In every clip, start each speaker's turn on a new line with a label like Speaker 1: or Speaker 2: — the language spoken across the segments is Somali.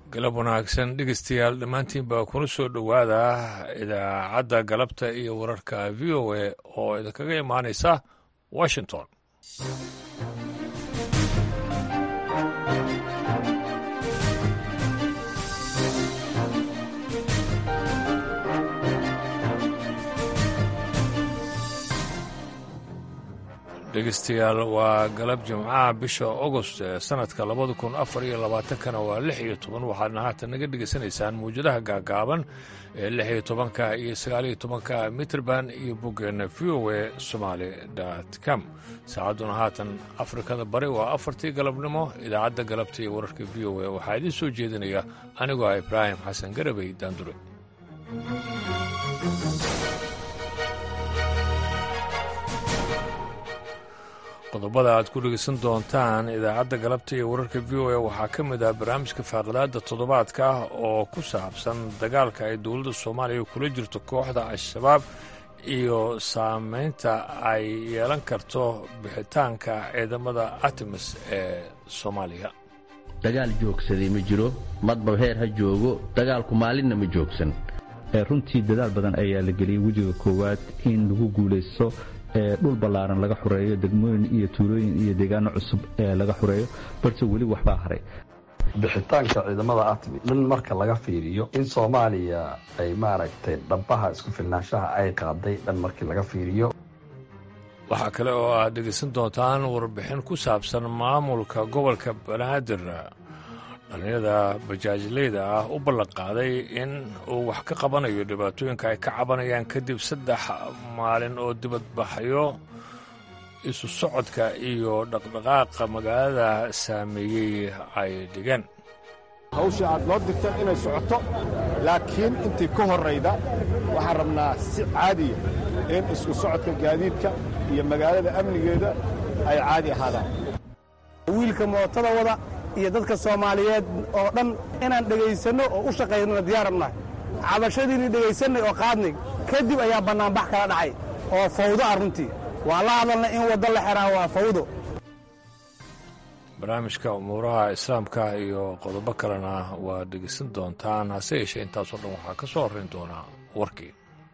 Speaker 1: galab wanaagsan dhegeystayaal dhammaantiin baa kuna soo dhowaada idaacadda galabta iyo wararka v o a oo idinkaga imaanaysa washington dhegeystayaal waa galab jimcaha bisha agost ee sanadka labada kun afar iyo labaatankana waa lix iyo toban waxaadna haatan naga dhegeysanaysaan mawjadaha gaagaaban ee lix iyo tobanka iyo sagaaliyo tobanka mitrband iyo boggeenna v o a somaali dt com saacadduna haatan afrikada bari waa afartii galabnimo idaacadda galabta iyo wararka v o a waxaa idiin soo jeedinaya anigoo ah ibraahim xasan garabey daandure qodobada aad ku dhegeysan doontaan idaacadda galabta iyo wararka v o a waxaa ka mid ah barnaamijka faaqidaada toddobaadka ah oo ku saabsan dagaalka ay dowladda soomaaliya kula jirto kooxda al-shabaab iyo saameynta ay yeelan karto bixitaanka ciidamada artemis ee soomaaliya
Speaker 2: dagaal joogsaday ma jiro madba heer ha joogo dagaalku maalinna ma joogsan
Speaker 3: runtii dadaal badan ayaa la geliyey wejiga koowaad in lagu guulaysto dhul ballaaran laga xureeyo degmooyin iyo tuulooyin iyo deegaano cusub ee laga xureeyo balse weli waxbaa haray
Speaker 4: bixitaanka ciidamada atmi dhan marka laga fiiriyo in soomaaliya ay maaragtay dhabbaha isku filnaanshaha ay qaaday dhan markii laga fiiriyo
Speaker 1: waxaa kale oo aad dhegaysan doontaan warbixin ku saabsan maamulka gobolka banaadir dhallinyada bajaajleyda ah u ballanqaaday in uu wax ka qabanayo dhibaatooyinka ay ka cabanayaan kadib saddex maalin oo dibadbaxyo isu socodka iyo dhaqdhaqaaqa magaalada saameeyey ay dhigeen
Speaker 5: hawsha aad noo dirteen inay socoto laakiin intii ka horrayda waxaan rabnaa si caadiya in isku socodka gaadiidka iyo magaalada amnigeeda ay caadi ahaadaan
Speaker 6: wiilka mootada wada iyo dadka soomaaliyeed oo dhan inaan dhegaysanno oo u shaqaynona diyaarabnahay cabashadiinii dhegaysannay oo qaadnay kadib ayaa bannaanbax kala dhacay oo fawdo ah runtii waa la hadalna in waddo la xeraa waa fawdo
Speaker 1: barnaamijka umuuraha islaamka iyo qodobo kalena waad dhegaysan doontaan hase yeeshee intaasoo dhan waxaa ka soo horrayn doonaa warkii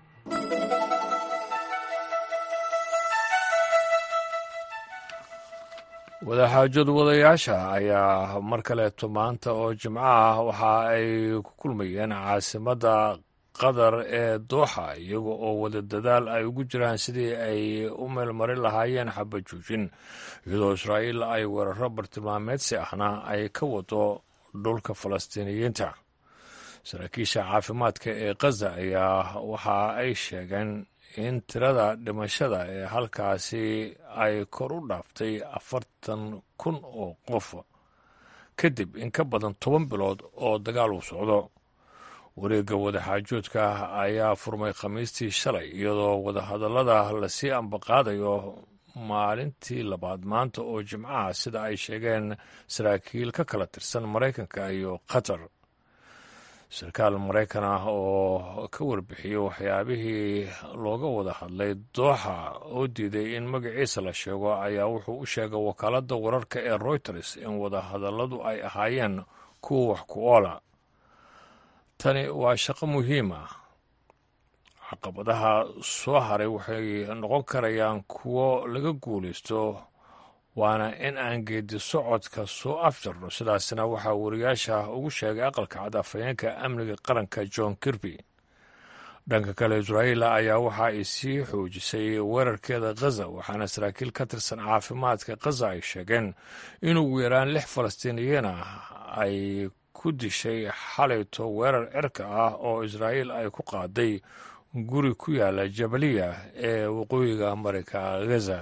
Speaker 1: wadaxaajadu wadayaasha ayaa mar kaleeto maanta oo jimco ah waxa ay ku kulmayeen caasimadda qatar ee dooxa iyaga oo wada dadaal ay ugu jiraan sidii ay u meelmarin lahaayeen xabajoojin iyadoo israa'iil ay weeraro bartilmaameedsi ahna ay ka wado dhulka falastiiniyiinta saraakiisha caafimaadka ee khaza ayaa waxa ay sheegeen in tirada dhimashada ee halkaasi ay kor u dhaaftay afartan kun oo qof kadib in ka badan toban bilood oo dagaal uu socdo wareegga wadaxaajoodka ayaa furmay khamiistii shalay iyadoo wadahadallada lasii ambaqaadayo maalintii labaad maanta oo jimcaha sida ay sheegeen saraakiil ka kala tirsan maraykanka iyo qatar sarkaal maraykan ah oo ka warbixiyey waxyaabihii looga wada hadlay dooxa oo diiday in magaciisa la sheego ayaa wuxuu u sheegay wakaaladda wararka ee royters in wadahadalladu ay ahaayeen kuwa wax ku oola tani waa shaqo muhiim ah caqabadaha soo haray waxay noqon karayaan kuwo laga guulaysto waana in aan geedi socodka soo afjarno sidaasna waxaa wariyaasha ugu sheegay aqalka cad afhayeenka amniga qaranka john kirby dhanka kale israa'iil ayaa waxa ay sii xoojisay weerarkeeda khaza waxaana saraakiil ka tirsan caafimaadka khaza ay sheegeen in ugu yaraan lix falastiiniyiin ah ay ku dishay xalayto weerar cirka ah oo israa'iil ay ku qaaday guri ku yaala jabaliya ee waqooyiga marayka ghaza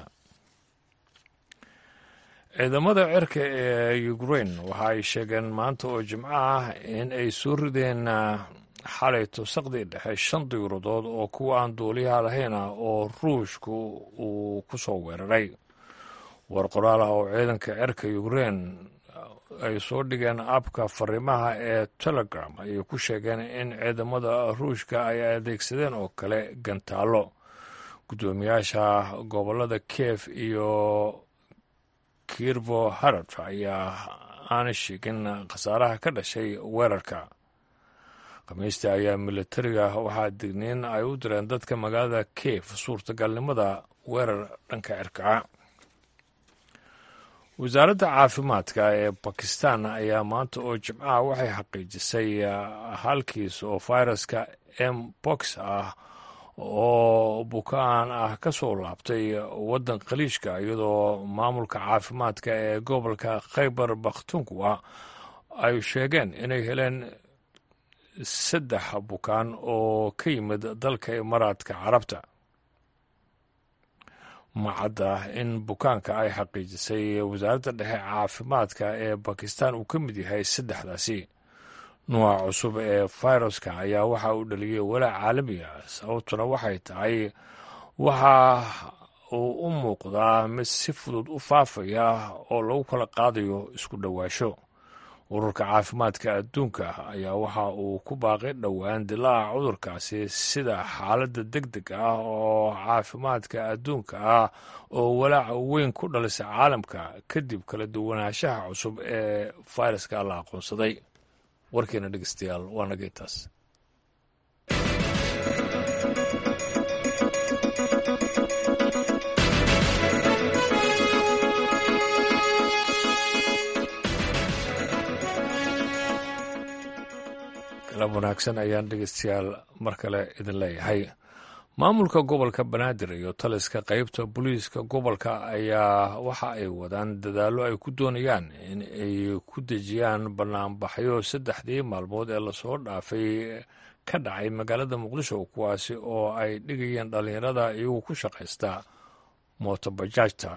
Speaker 1: ciidamada cirka ee ukrain waxa ay sheegeen maanta oo jimco ah in ay soo rideen xalayto saqdii dhexe shan diyuuradood oo kuwa aan duuliyaha lahayn ah oo ruushku uu ku soo weeraray war qoraal ah oo ciidanka cirka ukrain ay soo dhigeen abka fariimaha ee telegram ayay ku sheegeen in ciidamada ruushka ay adeegsadeen oo kale gantaallo guddoomiyaasha gobolada kiev iyo kirvo harad ayaa aana sheegin khasaaraha ka dhashay weerarka khamiistii ayaa militariga waxaa digniin ay u direen dadka magaalada kiev suurtagalnimada weerar dhanka cirkaca wasaaradda caafimaadka ee bakistan ayaa maanta oo jimcaha waxay xaqiijisay halkiis oo fayraska m box ah oo bukaan ah ka soo laabtay waddan khaliijka iyadoo maamulka caafimaadka ee gobolka khaybar bakhtunkuwa ay sheegeen inay heleen saddex bukaan oo ka yimid dalka imaaraadka carabta macadda in bukaanka ay xaqiijisay wasaaradda dhexe caafimaadka ee bakistan uu ka mid yahay saddexdaasi nuuca cusub ee fayraska ayaa waxa uu dhaliyey walaac caalami ah sababtuna waxay tahay waxa uu u muuqdaa mid si fudud u faafaya oo lagu kala qaadayo isku dhowaasho ururka caafimaadka adduunka ayaa waxa uu ku baaqay dhowaan dilaaca cudurkaasi sida xaaladda deg deg ah oo caafimaadka adduunka ah oo walaaca weyn ku dhalisa caalamka kadib kala duwanaanshaha cusub ee fayraska la aqoonsaday warkeena dhegeystayaal waa nageytaas galab wanaagsan ayaan dhegeystayaal mar kale idin leeyahay maamulka gobolka banaadir iyo taliska qeybta booliiska gobolka ayaa waxa ay wadaan dadaallo ay ku doonayaan in ay ku dejiyaan banaanbaxyo saddexdii maalmood ee lasoo dhaafay ka dhacay magaalada muqdisho kuwaasi oo ay dhigayeen dhallinyarada iyagu ku shaqaysta mootobajaajta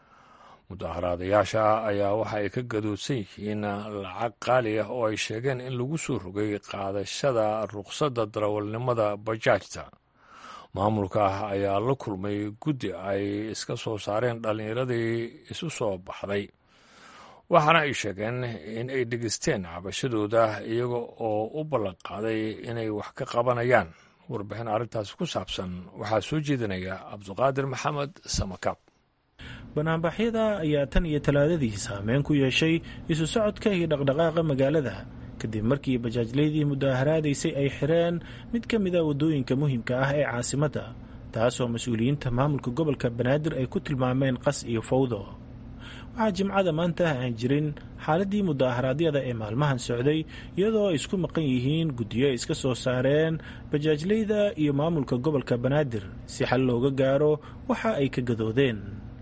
Speaker 1: mudaharaadayaasha ayaa waxa ay ka gadoodsan yihiin lacag qaali ah oo ay sheegeen in lagu soo rogay qaadashada ruqsadda darawalnimada bajaajta maamulka ayaa la kulmay guddi ay iska soo saareen dhallinyaradii isu soo baxday waxaana ay sheegeen in ay dhegeysteen cabashadooda iyaga oo u ballanqaaday inay wax ka qabanayaan warbixin arrintaasi ku saabsan waxaa soo jeedinaya cabduqaadir maxamed samakaab
Speaker 7: banaanbaxyada ayaa tan iyo talaadadii saameyn ku yeeshay isu socodka iyo dhaqdhaqaaqa magaalada kadib markii bajaajleydii mudaharaadaysay ay xireen mid ka mid a waddooyinka muhiimka ah ee caasimadda taasoo mas-uuliyiinta maamulka gobolka banaadir ay ku tilmaameen qas iyo fawdo waxaa jimcada maanta aan jirin xaaladii mudaharaadyada ee maalmahan socday iyadoo ay isku maqan yihiin guddiyo ay iska soo saareen bajaajleyda iyo maamulka gobolka banaadir si xal looga gaaro waxa ay ka gadoodeen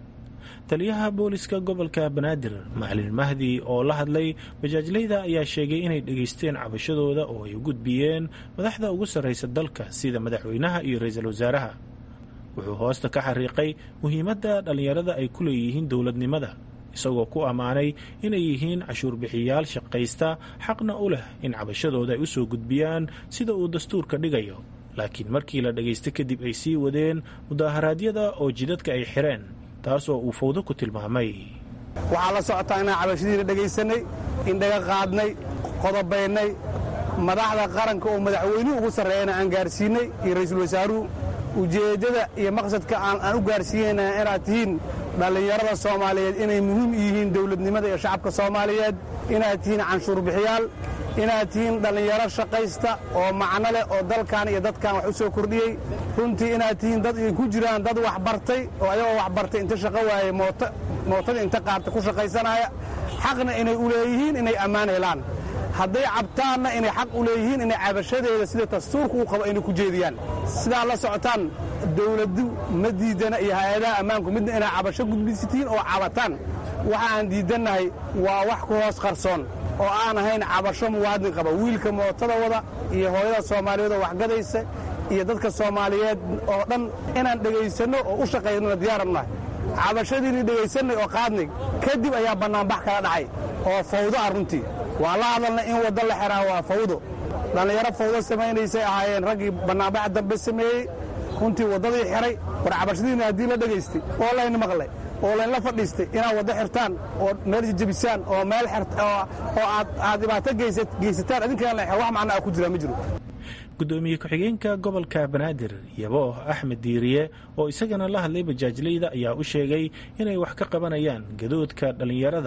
Speaker 7: taliyaha booliska gobolka banaadir macalin mahdi oo la hadlay bajaajleyda ayaa sheegay inay dhegaysteen cabashadooda oo ay u gudbiyeen madaxda ugu sarraysa dalka sida madaxweynaha iyo ra-iisul wasaaraha wuxuu hoosta ka xariiqay muhiimadda dhallinyarada ay ku leeyihiin dowladnimada isagoo ku ammaanay inay yihiin cashuur bixiyaal shaqaysta xaqna u leh in cabashadooda ay u soo gudbiyaan sida uu dastuurka dhigayo laakiin markii la dhagaysta kadib ay sii wadeen mudaharaadyada oo jidadka ay xireen taasoo uu fawdo ku tilmaamay
Speaker 6: waxaa la socotaa inaan cabashadiina dhegaysanay indhaga qaadnay qodobaynay madaxda qaranka oo madaxweynuhu ugu sarreeyana aan gaarsiinay iyo ra'iisul wasaaruhu ujeeddada iyo maqsadka aan u gaarsiinayna inaad tihiin dhallinyarada soomaaliyeed inay muhiim yihiin dowladnimada iyo shacabka soomaaliyeed inaad tihiin canshuur bixiyaal inaad tihiin dhallinyaro shaqaysta oo macno leh oo dalkan iyo dadkan wax u soo kordhiyey runtii inaad tihiin dad ay ku jiraan dad wax bartay oo ayagoo wax bartay inta shaqo waayey mootada inta qaarta ku shaqaysanaya xaqna inay u leeyihiin inay ammaan helaan hadday cabtaanna inay xaq u leeyihiin inay cabashadeeda sida dastuurka uu qabo inay ku jeediyaan sidaa la socotaan dawladdu ma diidana iyo hay-adaha ammaanku midna inay cabasho gudbisitiin oo cabataan waxa aan diidannahay waa wax ku hoos qarsoon oo aan ahayn cabasho muwaadin qaba wiilka mootada wada iyo hooyada soomaaliyeed oo waxgadaysa iyo dadka soomaaliyeed oo dhan inaan dhegaysanno oo u shaqaynona diyaarannahay cabashadiinii dhegaysannay oo qaadnay kadib ayaa bannaanbax kala dhacay oo fawdo ah runtii waa la hadalna in waddo la xiraa waa fawdo dhallinyaro fawdo samaynaysay ahaayeen raggii bannaanbaxa dambe sameeyey runtii waddadii xiray war cabashadiinna haddii la dhegaystay oo layna maqlay oo laynla fadhiistay inaad waddo xirtaan oo meel jejebisaan oo meel oo aad dhibaato geysataan adinkaan la wax macno ah ku jiraa ma jiro
Speaker 7: gudoomiye ku-xigeenka gobolka banaadir yabo axmed diiriye oo isagana la hadlay bajaajleyda ayaa u sheegay inay wax ka qabanayaan gadoodka dhallinyarada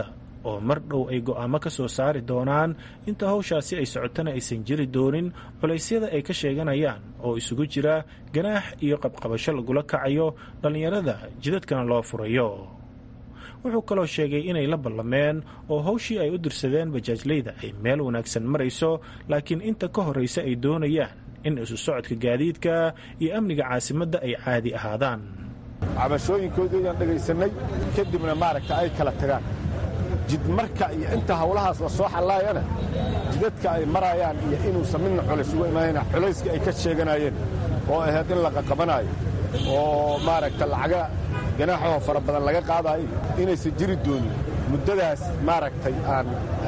Speaker 7: oo mar dhow ay go'aamo ka soo saari doonaan inta hawshaasi ay socotana aysan jiri doonin culaysyada ay ka sheeganayaan oo isugu jira ganaax iyo qabqabasho lagula kacayo dhallinyarada jidadkana loo furayo wuxuu kaloo sheegay inay la ballameen oo hawshii ay u dirsadeen bajaajleyda ay meel wanaagsan marayso laakiin inta ka horraysa ay doonayaan in isu socodka gaadiidka iyo amniga caasimadda ay caadi ahaadaan
Speaker 5: cabashooyinkoodii ayaan dhegaysanay kadibna maaragta ay kala tagaan jidmarka iyo inta hawlahaas la soo xallaayana jidadka ay maraayaan iyo inuusan midna culays uga imaanayna culayskii ay ka sheeganayeen oo ahayd in la qaqabanaayo oo maaragta lacaga ganaaxoo fara badan laga qaadaayo inaysan jiri doonin muddadaas maaragtay aan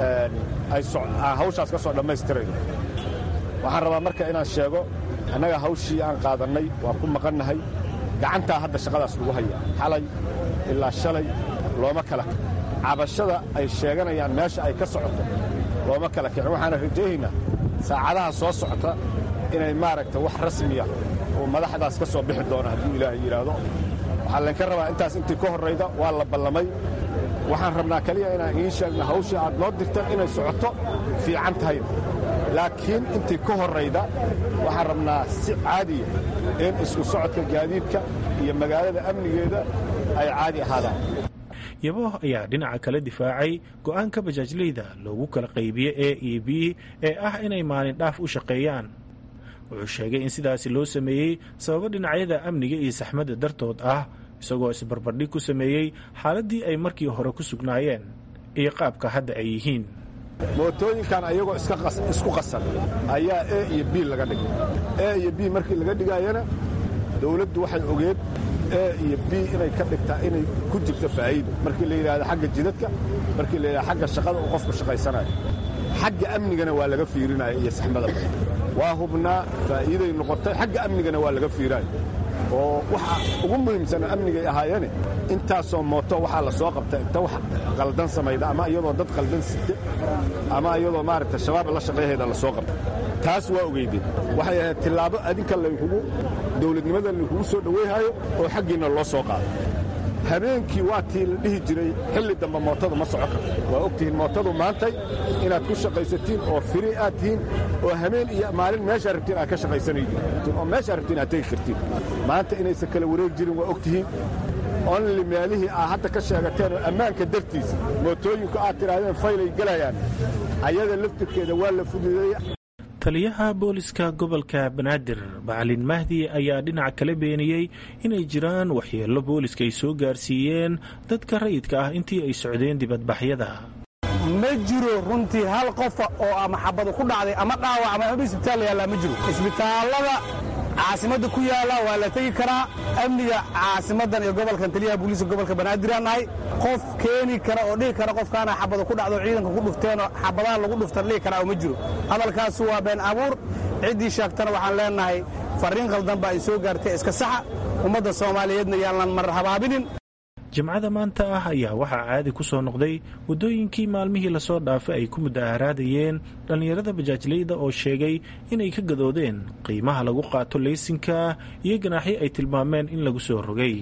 Speaker 5: aan hawshaas ka soo dhammaystirayno waxaan rabaa marka inaan sheego annaga hawshii aan qaadannay waan ku maqannahay gacantaa hadda shaqadaas lagu hayaa xalay ilaa shalay looma kala cabashada ay sheeganayaan meesha ay ka socoto looma kala kicin waxaana rajaynaynaa saacadaha soo socota inay maaragta wax rasmiya oo madaxdaas ka soo bixi doona hadduu ilaahay yidhaahdo waxaa laynka rabaa intaas intii ka horrayda waa la ballamay waxaan rabnaa keliya inaan idiin sheegna hawshii aad noo dirteen inay socoto fiican tahay laakiin intii ka horrayda waxaan rabnaa si caadiya in isku socodka gaadiidka iyo magaalada amnigeeda ay caadi ahaadaan
Speaker 7: yabo ayaa dhinaca kale difaacay go'aanka bajaajleyda loogu kala qaybiye e iyo b ee ah inay maalin dhaaf u shaqeeyaan wuxuu sheegay in sidaasi loo sameeyey sababo dhinacyada amniga iyo saxmadda dartood ah isagoo isbarbardhig ku sameeyey xaaladdii ay markii hore ku sugnaayeen iyo qaabka hadda ay yihiin
Speaker 5: mootooyinkan ayagoo isku qasan ayaa e iyo b laga dhigay e iyo b markii laga dhigaayana dawladdu waxay ogeed e iyo b inay ka dhigtaa inay ku jirto faa'iida markii la yidhahdo xagga jidadka markii la yidhahdo xagga shaqada uu qofku shaqaysanayo xagga amnigana waa laga fiirinaya iyo saxmada badan waa hubnaa faa'iiday noqotay xagga amnigana waa laga fiiraayo oo waxa ugu muhiimsana amnigay ahaayeene intaasoo mooto waxaa la soo qabta inta wax qaldan samayda ama iyadoo dad qaldan site ama iyadoo maaragta shabaab la shaqayhayda la soo qabta taas waa ogeydeen waxay ahayd tillaabo adinka laynkugu dawladnimada laynkugu soo dhowayhayo oo xaggiinna loo soo qaado habeenkii waa tii la dhihi jiray xilli dambe mootadu ma soco karto waa og tihiin mootadu maantay inaad ku shaqaysatiin oo firi aad tihiin oo habeen iyo maalin meeshaa rabtiin aad ka shaqaysanaydiin oo meeshaa rabtiin aad tegi kartiin maanta inaysan kala wareeg jirin waa og tihiin onli meelihii aad hadda ka sheegateen oo ammaanka dartiisa mootooyinku aad tidhaahdeen faylay gelayaan ayada laftirkeeda waa la fududeeyey
Speaker 7: taliyaha booliska gobolka banaadir macalin mahdi ayaa dhinaca kala beeniyey inay jiraan waxyeello booliska ay soo gaarsiiyeen dadka rayidka ah intii ay socdeen dibadbaxyada
Speaker 6: ma jiro runtii hal qofa oo ama xabadu ku dhacday ama dhaawac ama isbitaal la yaallaa ma jiro isbitaallada caasimadda ku yaalla waa la tegi karaa amniga caasimaddan iyo gobolkan taliyaha booliiska gobolka banaadiraan nahay qof keeni kara oo dhihi kara qofkaana xabada ku dhacdo ciidanka ku dhufteenoo xabadaha lagu dhuftan dhihi karaa oo ma jiro hadalkaasu waa been abuur ciddii sheegtana waxaan leennahay farriin khaldan baa ay soo gaartay iska saxa ummadda soomaaliyeedna yaalnan mar habaabinin
Speaker 7: jimcada maanta ah ayaa waxaa caadi ku soo noqday waddooyinkii maalmihii lasoo dhaafay ay ku mudaharaadayeen dhallinyarada bajaajleyda oo sheegay inay ka gadoodeen qiimaha lagu qaato leysinka iyo ganaaxyo ay tilmaameen in lagu soo rogay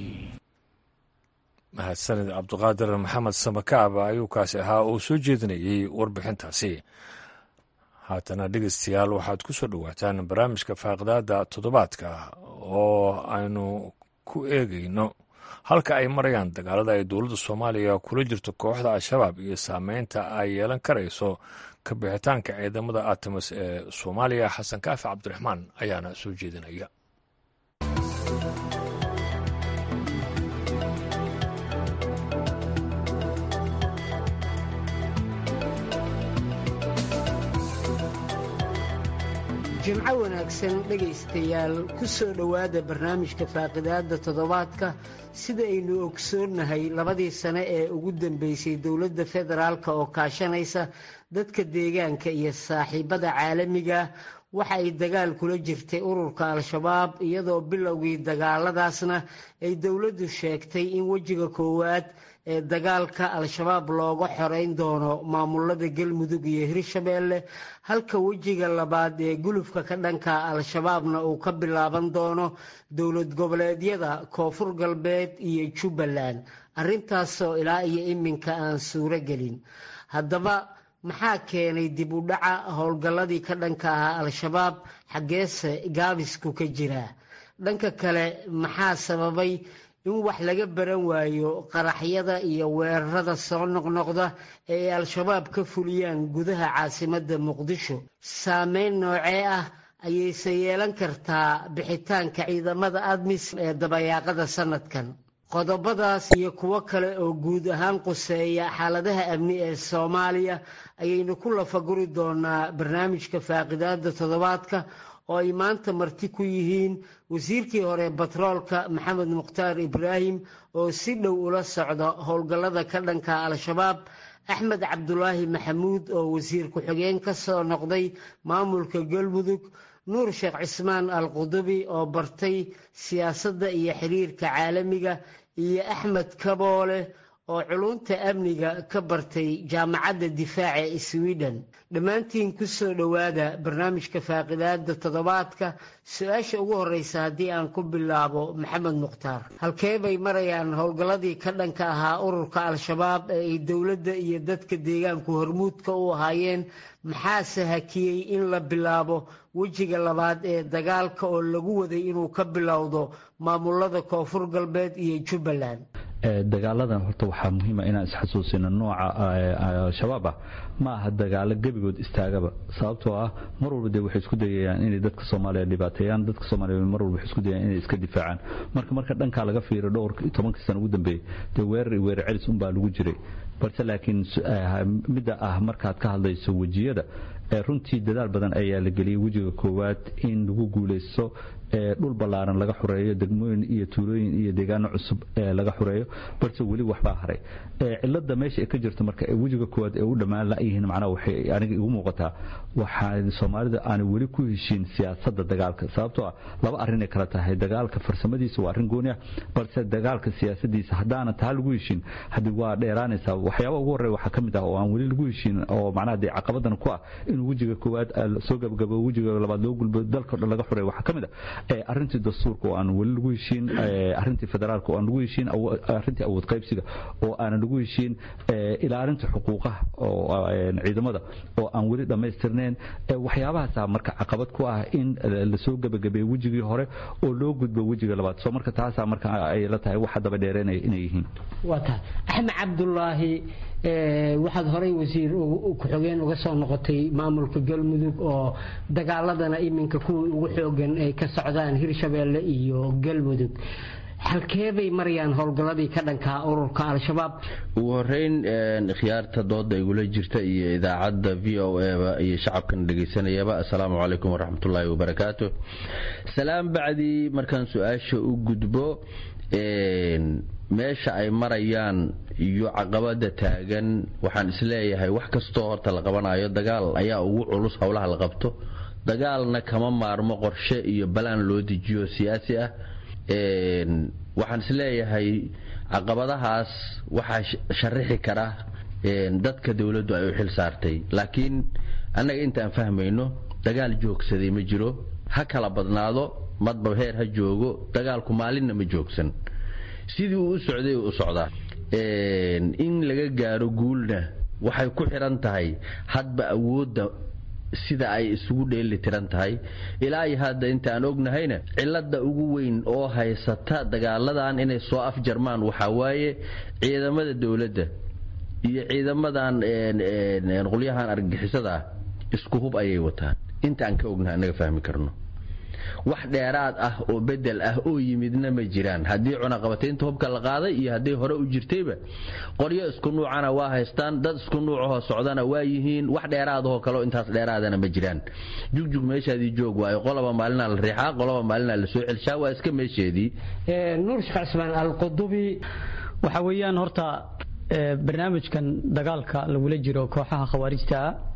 Speaker 1: mahadsanid cabduqaadir maxamed samakaab ayuu kaasi ahaa oo soo jeedinayey warbixintaasi haatana dhegeystayaal waxaad ku soo dhowaataan barnaamijka faaqdaada toddobaadka oo aynu ku eegayno halka ay marayaan dagaalada ay dowladda soomaaliya kula jirto kooxda al-shabaab iyo saameynta ay yeelan karayso ka bixitaanka ciidamada atamis ee soomaaliya xasan kaafi cabdiraxmaan ayaana soo jeedinaya
Speaker 8: jimco wanaagsan dhegaystayaal ku soo dhowaada barnaamijka faaqidaadda toddobaadka sida aynu ogsoonnahay labadii sane ee ugu dambeysay dowladda federaalk oo kaashanaysa dadka deegaanka iyo saaxiibada caalamiga waxa ay dagaal kula jirtay ururka al-shabaab iyadoo bilowgii dagaaladaasna ay dowladdu sheegtay in wejiga koowaad ee dagaalka al-shabaab looga xoreyn doono maamulada galmudug iyo hirshabeelle halka wejiga labaad ee gulufka ka dhanka al-shabaabna uu ka bilaaban doono dowlad goboleedyada koonfur galbeed iyo jubbaland arrintaasoo ilaa iyo iminka aan suuro gelin haddaba maxaa keenay dib u dhaca howlgalladii ka dhanka ahaa al-shabaab xaggeese gaabisku ka jiraa dhanka kale maxaa sababay in wax laga baran waayo qaraxyada iyo weerarada soo noqnoqda ee ay al-shabaab ka fuliyaan gudaha caasimadda muqdisho saameyn noocee ah ayayse yeelan kartaa bixitaanka ciidamada admis ee dabayaaqada sanadkan qodobadaas iyo kuwo kale oo guud ahaan quseeya xaaladaha amni ee soomaaliya ayaynu ku lafaguri doonaa barnaamijka faaqidaada toddobaadka oo ay maanta marti ku yihiin wasiirkii hore batroolka maxamed mukhtaar ibraahim oo si dhow ula socda howlgallada ka dhanka al-shabaab axmed cabdulaahi maxamuud oo wasiir ku-xigeen ka soo noqday maamulka galmudug nuur sheekh cismaan al qudubi oo bartay siyaasadda iyo xiriirka caalamiga iyo axmed kaboole oo culunta amniga ka bartay jaamacadda difaaca ee sweden dhammaantiin ku soo dhowaada barnaamijka faaqidaada toddobaadka su-aasha ugu horreysa haddii aan ku bilaabo maxamed mukhtaar halkee bay marayaan howlgalladii ka dhanka ahaa ururka al-shabaab ee ay dowladda iyo dadka deegaanku hormuudka u ahaayeen maxaase hakiyey in la bilaabo wejiga labaad ee dagaalka oo lagu waday inuu ka bilowdo maamulada koonfur galbeed iyo jubbaland
Speaker 3: dagaaladan horta waxaa muhiima inaan isxasuusino nooca al-shabaab ah ma aha dagaalo gebigood istaagaba sababtoo ah mar walba dee waxay isku dayayaan inay dadka soomaaliya dhibaateeyaan dadka soomaaliya mar walba waxay isku dayayaan inay iska difaacaan marka marka dhankaa laga fiiro dhowr tobankii sana ugu dambeeyey dee weerar iyo weerar celis unbaa lagu jiray balse laakiin midda ah markaad ka hadlayso wejiyada runtii dadaal badan ayaa la geliyey wejiga koowaad in lagu guulaysto dhul ballaaran laga xureeyo degmooyin iyo tuulooyin iyo deegaano cusub laga xureeyo balse weli waxbaa haray cilada meesha ay ka jirto marka wejiga koowaad ee u dhammaan layihiin macnaha waxay aniga igu muuqataa waxaa soomaalida aanay weli ku heshiin siyaasadda dagaalka sababtoo ah laba arrinay kala tahay dagaalka farsamadiisa waa arrin gooni ah balse dagaalka siyaasadiisa haddaana taa lagu heshiin haddii waa dheeraanaysaa waxyaaba ugu horreya waxaa ka mid ah oo aan weli lagu heshiin oo macnaha dee caqabadan ku ah inuu wejiga koowaad soo gabagabo wejiga labaad loo gulbo dalka dhan laga xureeyo waxaa ka mid ah arrintii dastuurka oo aan weli lagu heshiin arrintii federaalka oo aan lagu heshiin arrintii awood qaybsiga oo aanan lagu heshiin ilaalinta xuquuqaha oo ciidamada oo aan weli dhammaystirnayn waxyaabahaasa marka caqabad ku ah in lasoo gebagabeeyo wejigii hore oo loo gudbo wejiga labaad soo marka taasaa marka ay la tahay waxa daba dheereenaya inay yihiin
Speaker 8: waa tahay axmed cabdulaahi waxaad horey wasiir ku-xogeen uga soo noqotay maamulka galmudug oo dagaaladana iminka kuwii ugu xoogan ay ka socdaan hirshabeelle iyo galmudug halkeebay marayaan howlgalladii ka dhankaa ururka al-shabaab
Speaker 2: ugu horeyn khiyaarta dooda igula jirta iyo idaacadda v o eba iyo shacabkan dhegaysanayaba assalaamu calaykum waraxmatullaahi wabarakaatu salaam bacdii markaan su-aasha u gudbo meesha ay marayaan iyo caqabada taagan waxaan isleeyahay wax kastoo horta la qabanayo dagaal ayaa ugu culus howlaha la qabto dagaalna kama maarmo qorshe iyo balaan loo dejiyo siyaasi ah waxaan isleeyahay caqabadahaas waxaa sharixi kara dadka dowladdu ay u xil saartay laakiin annaga intaan fahmayno dagaal joogsaday ma jiro ha kala badnaado madba heer ha joogo dagaalku maalinna ma joogsan sidii uu u socday u socdaa in laga gaaro guulna waxay ku xiran tahay hadba awoodda sida ay isugu dheeli tiran tahay ilaa iyo hadda inta aan ognahayna cilada ugu weyn oo haysata dagaaladan inay soo afjarmaan waxaa waaye ciidamada dowladda iyo ciidamadan qolyahan argagixisada ah isku hub ayay wataan inta aan ka ognahay anaga fahmi karno wax dheeraad ah oo bedel ah oo yimidna ma jiraan haddii cunaqabataynta hubka la qaaday iyo hadday hore u jirtayba qoryo isku nuucana waa haystaan dad isku nuucahoo socdana waa yihiin wax dheeraadahoo kaleo intaas dheeraadana ma jiraan jugjug meeshaadii joog waayo qolaba maalinaa la riixaa qolaba maalinaa la soo celshaa waa iska meesheedii
Speaker 8: nuur sheekh cismaan alqudubi
Speaker 9: waxa weeyaan horta barnaamijkan dagaalka lagula jiro kooxaha khawaarijta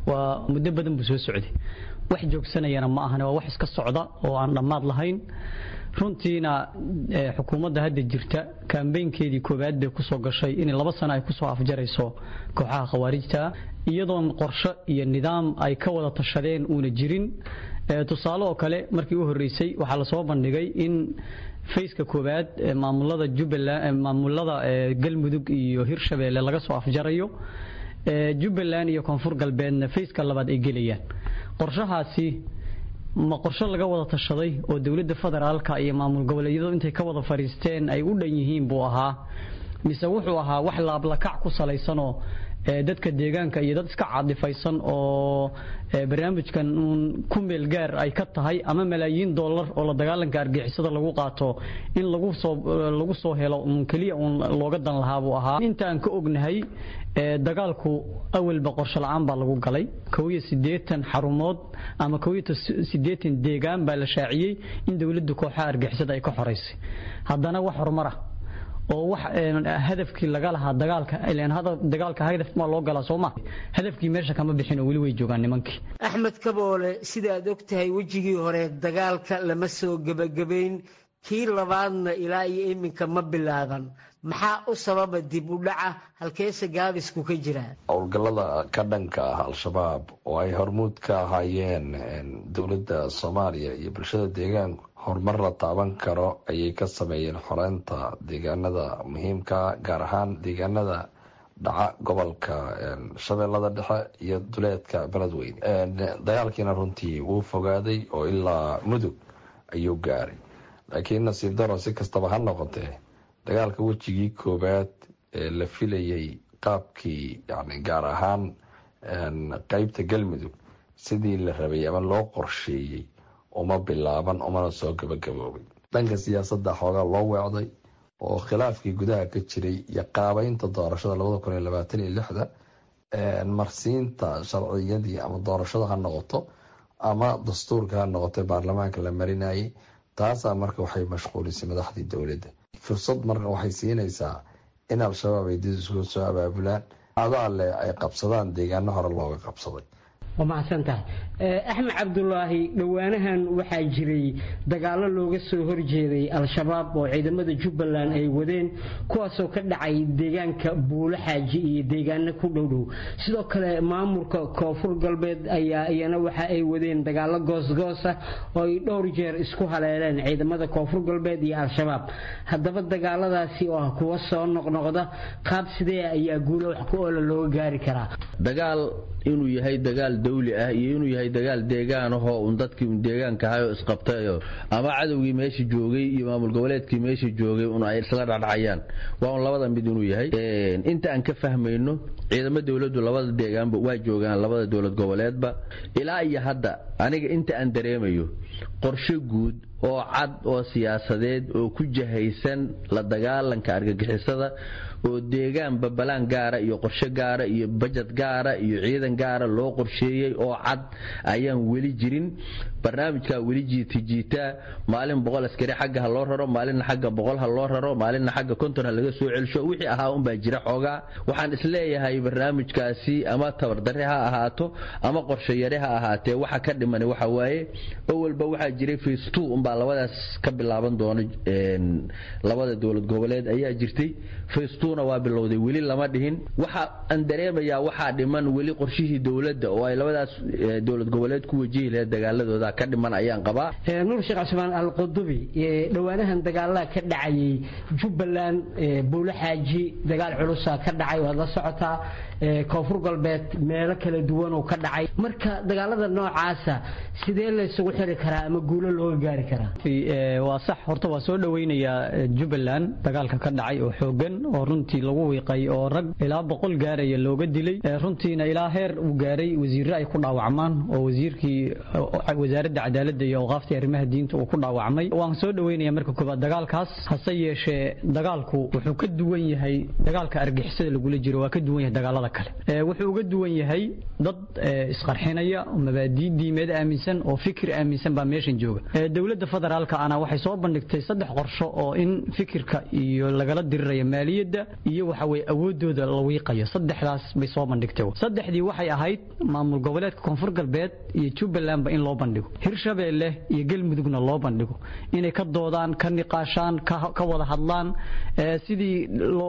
Speaker 9: waa muddo badan buu soo socday wax joogsanayana ma ahane waa wax iska socda oo aan dhammaad lahayn runtiina xukuumadda hadda jirta kambeynkeedii koowaad bay kusoo gashay in laba sano ay kusoo afjarayso kooxaha khawaarijta iyadoon qorsho iyo nidaam ay ka wada tashadeen uuna jirin tusaale oo kale markii u horreysay waxaa lasoo bandhigay in fayska koowaad maamulada jubbaland maamulada galmudug iyo hirshabeelle laga soo afjarayo jubbaland iyo koonfur galbeedna fayska labaad ay gelayaan qorshahaasi ma qorshe laga wada tashaday oo dowladda federaalka iyo maamul goboleedyadu intay ka wada fadhiisteen ay u dhan yihiin buu ahaa mise wuxuu ahaa wax laablakac ku salaysanoo dadka deegaanka iyo dad iska caadifaysan oo barnaamijkan uun ku meel gaar ay ka tahay ama malaayiin dollar oo la dagaalanka argixisada lagu qaato in lagu soo lagu soo helo uun keliya uun looga dan lahaa buu ahaa intaan ka ognahay dagaalku awalba qorshe la-aan baa lagu galay kow iyo siddeetan xarumood ama kow iyo siddeetan deegaan baa la shaaciyey in dowladda kooxaha argixisada ay ka xoraysay haddana wax horumar ah oo wax hadafkii laga lahaa dagaalka ilaan dagaalka hadaf ma loo galaa soo ma hadafkii meesha kama bixin oo weli way joogaan nimankii
Speaker 8: axmed kaboole sida aad og tahay wejigii hore dagaalka lama soo gebagabayn kii labaadna ilaa iyo iminka ma bilaaban maxaa u sababa dib u dhaca halkeese gaabisku ka jiraa
Speaker 4: howlgallada ka dhanka ah al-shabaab oo ay hormuud ka ahaayeen dowladda soomaaliya iyo bulshada deegaanku horumar la taaban karo ayay ka sameeyeen xoreynta deegaanada muhiimka gaar ahaan deegaanada dhaca gobolka shabeellada dhexe iyo duleedka beledweyne dagaalkiina runtii wuu fogaaday oo ilaa mudug ayuu gaaray laakiin nasiib daro si kastaba ha noqotee dagaalka wejigii koowaad ee la filayay qaabkii yani gaar ahaan qeybta galmudug sidii la rabay ama loo qorsheeyey uma bilaaban umana soo gabagaboobay dhanka siyaasadda xoogaa loo weecday oo khilaafkii gudaha ka jiray iyo qaabeynta doorashada labada kun iyo labaatan iyo lixda marsiinta sharciyadii ama doorashada ha noqoto ama dastuurka ha noqoto baarlamaanka la marinayay taasaa marka waxay mashquulisay madaxdii dowladda fursad marka waxay siinaysaa in al-shabaab ay did isku soo abaabulaan adaa leh ay qabsadaan deegaano hore looga qabsaday
Speaker 8: waa mahadsan tahay axmed cabdulaahi dhowaanahan waxaa jiray dagaalo looga soo horjeeday al-shabaab oo ciidamada jubbaland ay wadeen kuwaasoo ka dhacay deegaanka buulo xaaji iyo deegaano ku dhowdhow sidoo kale maamulka koonfur galbeed ayaa iyana waxa ay wadeen dagaalo goosgoosa oo ay dhowr jeer isku haleeleen ciidamada koonfur galbeed iyo al-shabaab haddaba dagaaladaasi oo ah kuwa soo noqnoqda qaab sidee ayaa guulo wax ku oola looga gaari karaa
Speaker 2: dagaal inuu yahay dagaal dawli ah iyo inuu yahay dagaal deegaan ahoo un dadkii un deegaanka ahayoo isqabtayo ama cadowgii meesha joogay iyo maamul goboleedkii meesha joogay un ay isla dhacdhacayaan waa un labada mid inuu yahay inta aan ka fahmayno ciidamo dowladdu labada deegaanba waa joogaan labada dowlad goboleedba ilaa iyo hadda aniga inta aan dareemayo qorshe guud oo cad oo siyaasadeed oo ku jahaysan la dagaalanka argagixisada oo deegaan babalaan gaara iyo qorshe gaara iyo bajad gaara iyo ciidan gaara loo qorsheeyey oo cad ayaan weli jirin barnaamijkaa weli jiitijiitaa maalin boqol askari xagga ha loo raro maalinna xagga boqol ha loo raro maalinna xagga konton ha laga soo celsho wixii ahaa unbaa jira xoogaa waxaan isleeyahay barnaamijkaasi ama tabardare ha ahaato ama qorshe yare ha ahaatee waxa ka dhiman waxa waaye awalba waxaa jiray face two unbaa labadaas ka bilaaban doona labada dowlad goboleed ayaa jirtay face two-na waa bilowday weli lama dhihin waxa aan dareemayaa waxaa dhiman weli qorshihii dowladda oo ay labadaas dowlad goboleed ku wajihi lahayd dagaaladooda ka dhiman ayaan qabaa
Speaker 8: nuur sheekh cusmaan alqudubi dhowaanahan dagaalada ka dhacayay jubbaland buulo xaaji dagaal culusa ka dhacay waad la socotaa koonfur galbeed meelo kala duwan oo ka dhacay marka dagaalada noocaasa sidee laysugu xiri karaa ama guulo looga gaari karaa
Speaker 9: waa sax horta waa soo dhoweynayaa jubbaland dagaalka ka dhacay oo xoogan oo runtii lagu wiiqay oo rag ilaa boqol gaaraya looga dilay runtiina ilaa heer uu gaaray wasiirre ay ku dhaawacmaan oo wasiirkii wasaaradda cadaaladda iyo awqaaftii arrimaha diinta uu ku dhaawacmay waan soo dhoweynaya marka koobaad dagaalkaas hase yeeshee dagaalku wuxuu ka duwan yahay dagaalka argixisada lagula jiro waa ka duwan yahay dagaalada kale wuxuu uga duwan yahay dad isqarxinaya mabaadii diimeed aaminsan aaminsan oo fikir aaminsan baa meeshan jooga dowladda federaalka ana waxay soo bandhigtay saddex qorsho oo in fikirka iyo lagala dirirayo maaliyadda iyo waxa weye awoodooda la wiiqayo saddexdaas bay soo bandhigtay saddexdii waxay ahayd maamul goboleedka koonfur galbeed iyo jubbalandba in loo bandhigo hirshabeelle iyo galmudugna loo bandhigo inay ka doodaan ka niqaashaan ka wada hadlaan sidii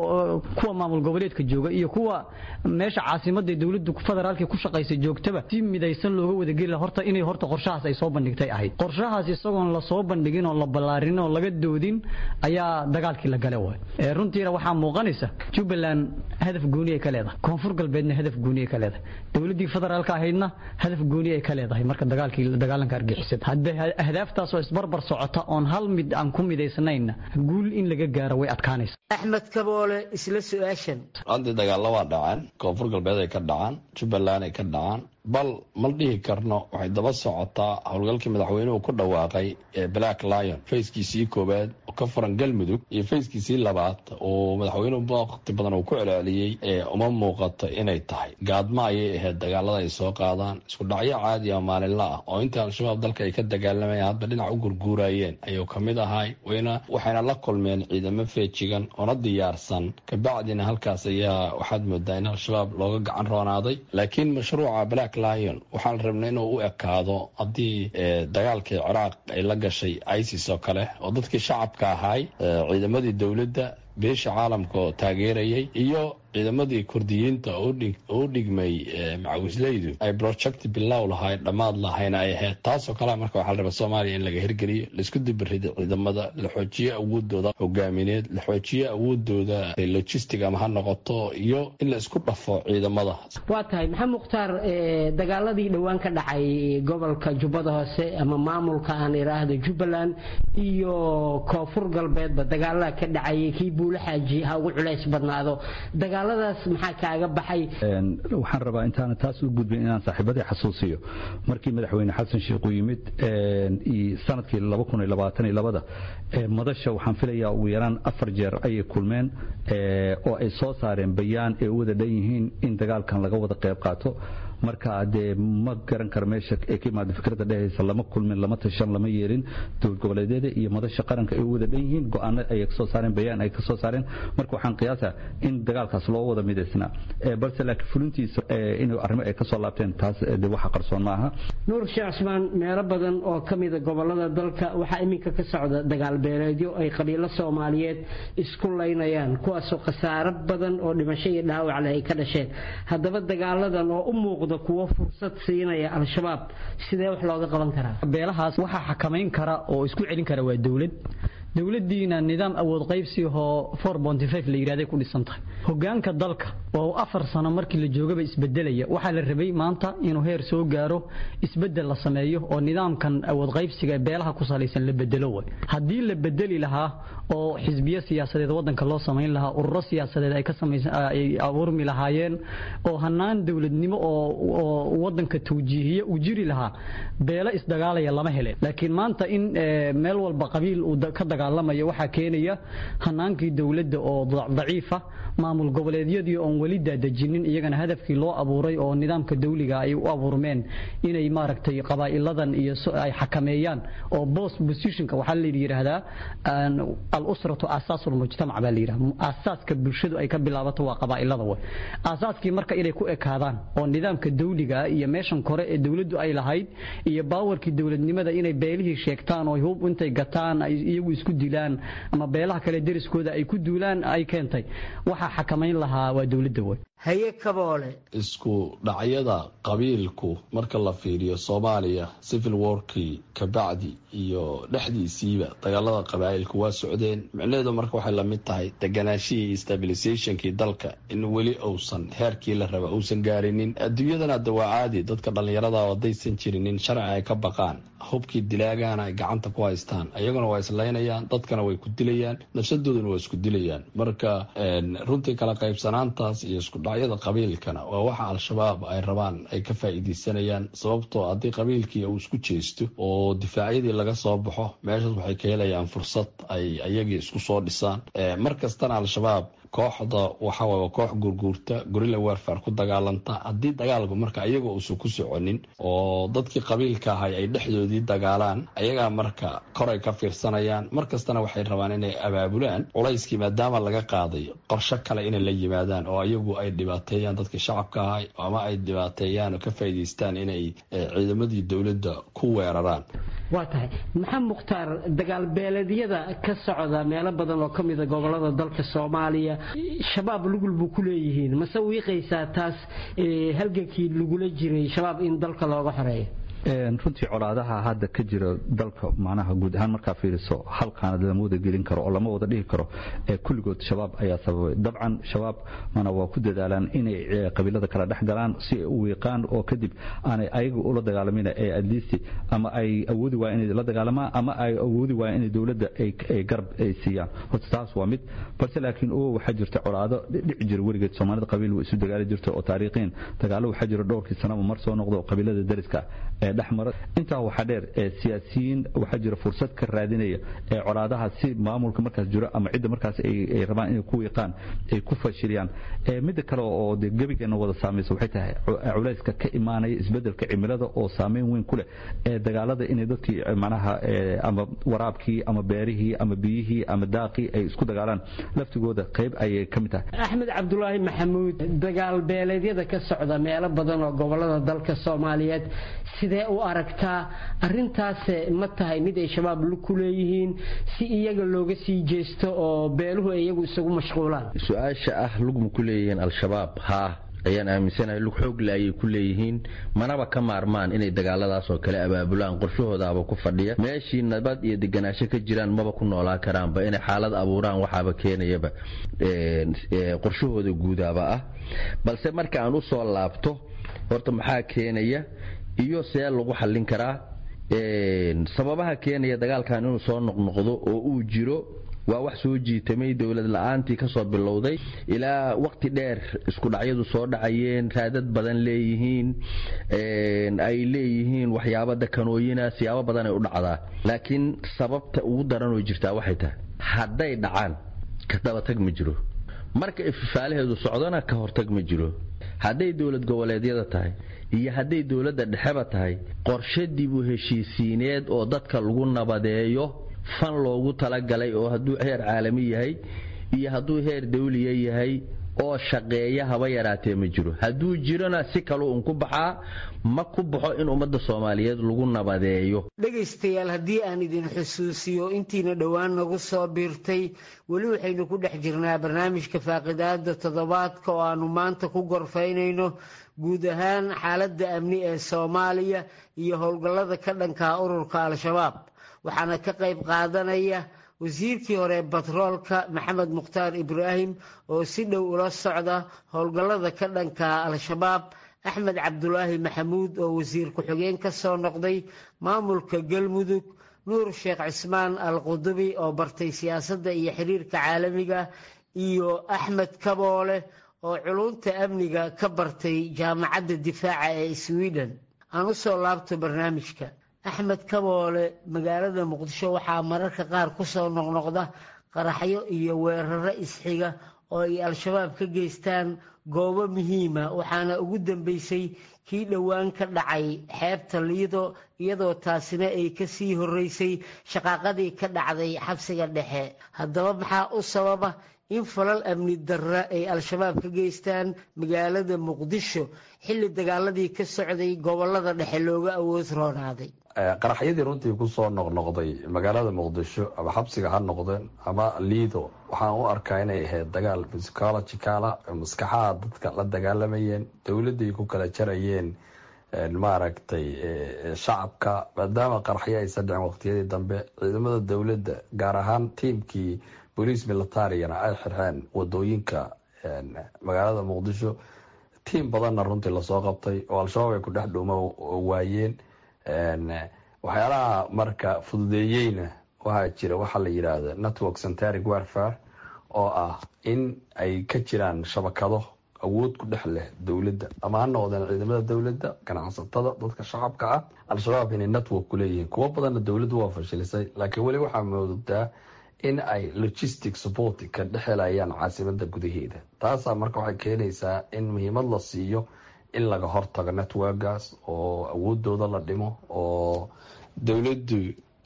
Speaker 9: kuwa maamul goboleedka jooga iyo kuwa meesha caasimadda dowladda federaalka ku shaqaysa joogtaba si midaysan looga wadageli horta inay horta qorshahaas ay soo bandhigtay ahayd qorshahaas isagoon la soo bandhigin oo la ballaarin oo laga doodin ayaa dagaalkii la gale waay runtiina waxaa muuqanaysa jubbaland hadaf gooni ay ka leedahay koonfur galbeedna hadaf gooni ay ka leedahay dowladdii federaalka ahaydna hadaf gooni ay ka leedahay marka dagaalkii dagaalanka argixisada hadda ahdaaftaasoo isbarbar socota oon hal mid aan ku midaysnayna guul in laga gaaro way adkaanaysa
Speaker 8: axmed kaboole isla su-aashan
Speaker 4: haddii dagaalla waa dhaceen koonfur galbeed ay ka dhacaan jubbaland ay ka dhacaan bal mal dhihi karno waxay daba socotaa howlgalkii madaxweynuhu ku dhawaaqay ee black lion fayskiisii koowaad oo ka furan galmudug iyo fayskiisii labaad oo madaxweynuhu waqti badan uu ku celceliyey ee uma muuqato inay tahay gaadma ayay ahayd dagaalada ay soo qaadaan isku dhacyo caadi ah maalinla ah oo inta al-shabaab dalka ay ka dagaalamayeen hadba dhinac u gurguurayeen ayuu ka mid ahay wayna waxayna la kulmeen ciidamo feejigan oona diyaarsan kabacdina halkaas ayaa waxaad moodaa in al-shabaab looga gacan roonaaday laakiin mashruuca black lion waxaan rabnay inuu u ekaado haddii dagaalkii ciraaq ay la gashay isis oo kale oo dadkii shacabka ahaay ciidamadii dowladda beesha caalamka oo taageerayay iyo ciidamadii kurdiyiinta oo u dhigmay macawisleydu ay project bilow lahay dhammaad lahayna ay ahayd taasoo kale marka waxaa la rabaa soomaaliya in laga hirgeliyo laisku dibirido ciidamada la xoojiyo awoodooda hogaamineed la xoojiyo awoodooda logistic ama ha noqoto iyo in la isku dhafo ciidamada
Speaker 8: waa tahay maxamed mukhtaar dagaaladii dhowaan ka dhacay gobolka jubbada hoose ama maamulka aan idhaahdo jubbaland iyo koonfur galbeedba dagaalada ka dhacayay kii buula xaaji ha ugu culays badnaado dagaaladaas maxaa kaaga baxay
Speaker 3: waxaan rabaa intaana taas u gudbin inaan saaxiibadii xasuusiyo markii madaxweyne xasan sheikh uu yimid sanadkii da madasha waxaan filayaa ugu yaraan afar jeer ayay kulmeen oo ay soo saareen bayaan ay u wada dhan yihiin in dagaalkan laga wada qayb qaato marka dee ma garan karo meesha ay ka imaada fikradda dhehaysa lama kulmin lama tashan lama yeelin dowlad goboleedyada iyo madasha qaranka ay u wada dhan yihiin go-aano ayay kasoo saareen bayaan ay kasoo saareen marka waxaan qiyaasaa in dagaalkaas loo wada midaysnaa balse laakiin fulintiisa inuu arrimo ay kasoo laabteen taas de waxa qarsoon ma aha
Speaker 8: nuur sheekh cusmaan meelo badan oo ka mida gobolada dalka waxaa iminka ka socda dagaal beeleedyo ay qabiilo soomaaliyeed isku laynayaan kuwaasoo khasaaro badan oo dhimasho iyo dhaawac leh ay ka dhasheen haddaba dagaaladan oo u muuqda kuwo fursad siinaya al-shabaab sidee wax looga qaban karaa
Speaker 9: beelahaas waxaa xakamayn kara oo isku celin kara waa dowlad dowladdiina nidaam awood qaybsiahoo la yidhahday ku dhisan tahay hogaanka dalka oo afar sano markii la joogaba isbedelaya waxaa la rabay maanta inuu heer soo gaaro isbedel la sameeyo oo nidaamkan awood qaybsiga ee beelaha ku salaysan la bedelo way haddii la bedeli lahaa oo xisbiyo siyaasadeed wadanka loo samayn lahaa ururo siyaasadeed ay ka ay abuurmi lahaayeen oo hanaan dowladnimo oo wadanka tawjiihiya uu jiri lahaa beelo isdagaalaya lama heleen laakiin maanta in meel walba qabiil uu ka dagaalamayo waxaa keenaya hanaankii dowladda oo daciifa maamul goboleedyadii oon weli daadejinin iyagana hadafkii loo abuuray oo nidaamka dawliga ay u abuurmeen inay maaragtay qabaa'iladan iyo ay xakameeyaan oo bost positionka waxaa la yidhaahdaa al-usratu asaasul mujtamac baa la yidhahda asaaska bulshadu ay ka bilaabato waa qabaa'ilada way asaaskii marka inay ku ekaadaan oo nidaamka dawliga iyo meeshan kore ee dowladdu ay lahayd iyo baawarkii dowladnimada inay beelihii sheegtaan oo hub intay gataan ay iyagu isku dilaan ama beelaha kale deriskooda ay ku duulaan ay keentay waxaa xakamayn lahaa waa dowladda way
Speaker 8: haye kaboole
Speaker 4: isku dhacyada qabiilku marka la fiiriyo soomaaliya civil warkii kabacdi iyo dhexdiisiiba dagaalada qabaa'ilku waa socdeen micnaheedu marka waxay lamid tahay deganaashihii stabilisationkii dalka in weli uusan heerkii la raba uusan gaarinin adduunyadana hadda waa caadi dadka dhallinyarada haddaysan jirinin sharci ay ka baqaan hubkii dilaagaana ay gacanta ku haystaan ayaguna waa islaynayaan dadkana way ku dilayaan nafsadooduna waa isku dilayaan marka runtii kala qaybsanaantaas iyo isku dhacyada qabiilkana waa waxa al-shabaab ay rabaan ay ka faa'iidaysanayaan sababtoo haddii qabiilkii uu isku jeesto oo difaacyadii laga soo baxo meeshaas waxay ka helayaan fursad ay ayagii isku soo dhisaan mar kastana al-shabaab kooxda waxawaay waa koox gurguurta gorilla warfare ku dagaalanta haddii dagaalku marka iyagoo uusan ku soconin oo dadkii qabiilka ahay ay dhexdoodii dagaalaan ayagaa marka koray ka fiirsanayaan markastana waxay rabaan inay abaabulaan culayskii maadaama laga qaaday qorsho kale inay la yimaadaan oo iyagu ay dhibaateeyaan dadkii shacabka ahay ama ay dhibaateeyaan oo ka faa'iidaystaan inay ciidamadii dowladda ku weeraraan
Speaker 8: waa tahay maxamed mukhtaar dagaal beeleedyada ka socda meelo badan oo ka mida gobolada dalka soomaaliya shabaab lugul buu ku leeyihiin mase wiiqaysaa taas halgankii lagula jiray shabaab in dalka looga xoreeyo
Speaker 3: runtii colaadaha hadda ka jira dalka macnaha guud ahaan markaa fiiriso hal qaanad lama wada gelin karo oo lama wada dhihi karo ee kulligood shabaab ayaa sababay dabcan shabaab mana waa ku dadaalaan inay qabiilada kala dhex galaan si ay u wiiqaan oo kadib aanay ayaga ula dagaalamin ee adliist ama ay awoodi waayeen inay la dagaalamaan ama ay awoodi waayeen inay dowladda ay garab ay siiyaan horta taas waa mid balse laakiin oo waxaa jirta colaado dhici jira weligeed soomaalida qabiil way isu dagaali jirta oo taariikhiin dagaalo waxaa jira dhowrkii sanaba mar soo noqdo qabiilada dariska ee dhexmara intaa waxaa dheer ee siyaasiyiin waxaa jira fursad ka raadinaya ee colaadaha si maamulka markaas jiro ama cidda markaas ay rabaan inay ku wiiqaan ay ku fashiliyaan midda kale oo de gebigeena wada saamaysa waxay tahay culayska ka imaanaya isbedelka cimilada oo saameyn weyn ku leh ee dagaalada inay dadkii macnaha ama waraabkii ama beerihii ama biyihii ama daaqii ay isku dagaalaan laftigooda qayb ayay ka mid tahay
Speaker 8: axmed cabdulaahi maxamuud dagaal beeleedyada ka socda meelo badan oo gobolada dalka soomaaliyeed sidee u aragtaa arintaas ma tahay mid ay shabaab ku leeyihiin si iyaga looga sii jeesto oo beeluhu ay iyagu isagu mashquulaan
Speaker 2: su-aasha ah lugma ku leeyihiin al-shabaab haa ayaan aaminsanahay lug xoogle ayay ku leeyihiin manaba ka maarmaan inay dagaaladaas oo kale abaabulaan qorshahoodaaba ku fadhiya meeshii nabad iyo deganaansho ka jiraan maba ku noolaa karaanba inay xaalad abuuraan waxaaba keenayaba qorshahooda guudaaba ah balse marka aan u soo laabto horta maxaa keenaya iyo see lagu xallin karaa sababaha keenaya dagaalkan inuu soo noqnoqdo oo uu jiro waa wax soo jiitamay dowlad la-aantii kasoo bilowday ilaa waqti dheer isku dhacyadu soo dhacayeen raadad badan leeyihiin ay leeyihiin waxyaabo dakanooyina siyaabo badan ay u dhacdaa laakiin sababta ugu daranoo jirtaa waxay tahay hadday dhacaan ka dabatag ma jiro marka ififaalaheedu socdona ka hortag ma jiro hadday dowlad goboleedyada tahay iyo hadday dowladda dhexeba tahay qorshe dib u heshiisiineed oo dadka lagu nabadeeyo fan loogu talagalay oo hadduu heer caalami yahay iyo hadduu heer dawliya yahay oo shaqeeya haba yaraatee ma jiro hadduu jirona si kaluu un ku baxaa ma ku baxo in ummadda soomaaliyeed lagu nabadeeyo
Speaker 8: dhegaystayaal haddii aan idin xusuusiyo intiina dhowaan nagu soo biirtay weli waxaynu ku dhex jirnaa barnaamijka faaqidaada toddobaadka oo aanu maanta ku gorfaynayno guud ahaan xaaladda amni ee soomaaliya iyo howlgallada ka dhankaa ururka al-shabaab waxaana ka qayb qaadanaya wasiirkii hore batroolka maxamed mukhtaar ibraahim oo si dhow ula socda howlgallada ka dhanka al-shabaab axmed cabdulaahi maxamuud oo wasiir ku-xigeen ka soo noqday maamulka galmudug nuur sheekh cismaan al qudubi oo bartay siyaasadda iyo xiriirka caalamiga iyo axmed kaboole oo culunta amniga ka bartay jaamacadda difaaca ee sweden aan u soo laabto barnaamijka axmed kaboole magaalada muqdisho waxaa mararka qaar ku soo noqnoqda qaraxyo iyo weeraro isxiga oo ay al-shabaab ka geystaan goobo muhiima waxaana ugu dambeysay kii dhowaan ka dhacay xeebta liido iyadoo taasina ay ka sii horreysay shaqaaqadii ka dhacday xabsiga dhexe haddaba maxaa u sababa in falal amni darra ay al-shabaab ka geystaan magaalada muqdisho xilli dagaaladii ka socday gobolada dhexe looga awood roonaaday
Speaker 4: qaraxyadii runtii kusoo noqnoqday magaalada muqdisho ama xabsiga ha noqdeen ama liido waxaan u arkaa inay ahayd dagaal psychologicala maskaxaha dadka la dagaalamayeen dowladday ku kala jarayeen maaragtay shacabka maadaama qaraxyo aysan dhicin waqtiyadii dambe ciidamada dowladda gaar ahaan tiimkii boliis militarigana ay xirxeen wadooyinka magaalada muqdisho tiim badanna runtii lasoo qabtay oo al-shabaab ay ku dhex dhuuma waayeen waxyaalaha marka fududeeyeyna waxaa jira waxaa la yidhaahda network centaric warfare oo ah in ay ka jiraan shabakado awood ku dhex leh dowladda ama ha noqdeen ciidamada dowladda ganacsatada dadka shacabka ah al-shabaab inay network ku leeyihiin kuwo badanna dowladdu waa fashilisay laakiin weli waxaa moodaa in ay logistic support ka dhexelayaan caasimada gudaheeda taasaa marka waxay keenaysaa in muhiimad la siiyo in laga hortago networkaas oo awoodooda la dhimo oo dowladdu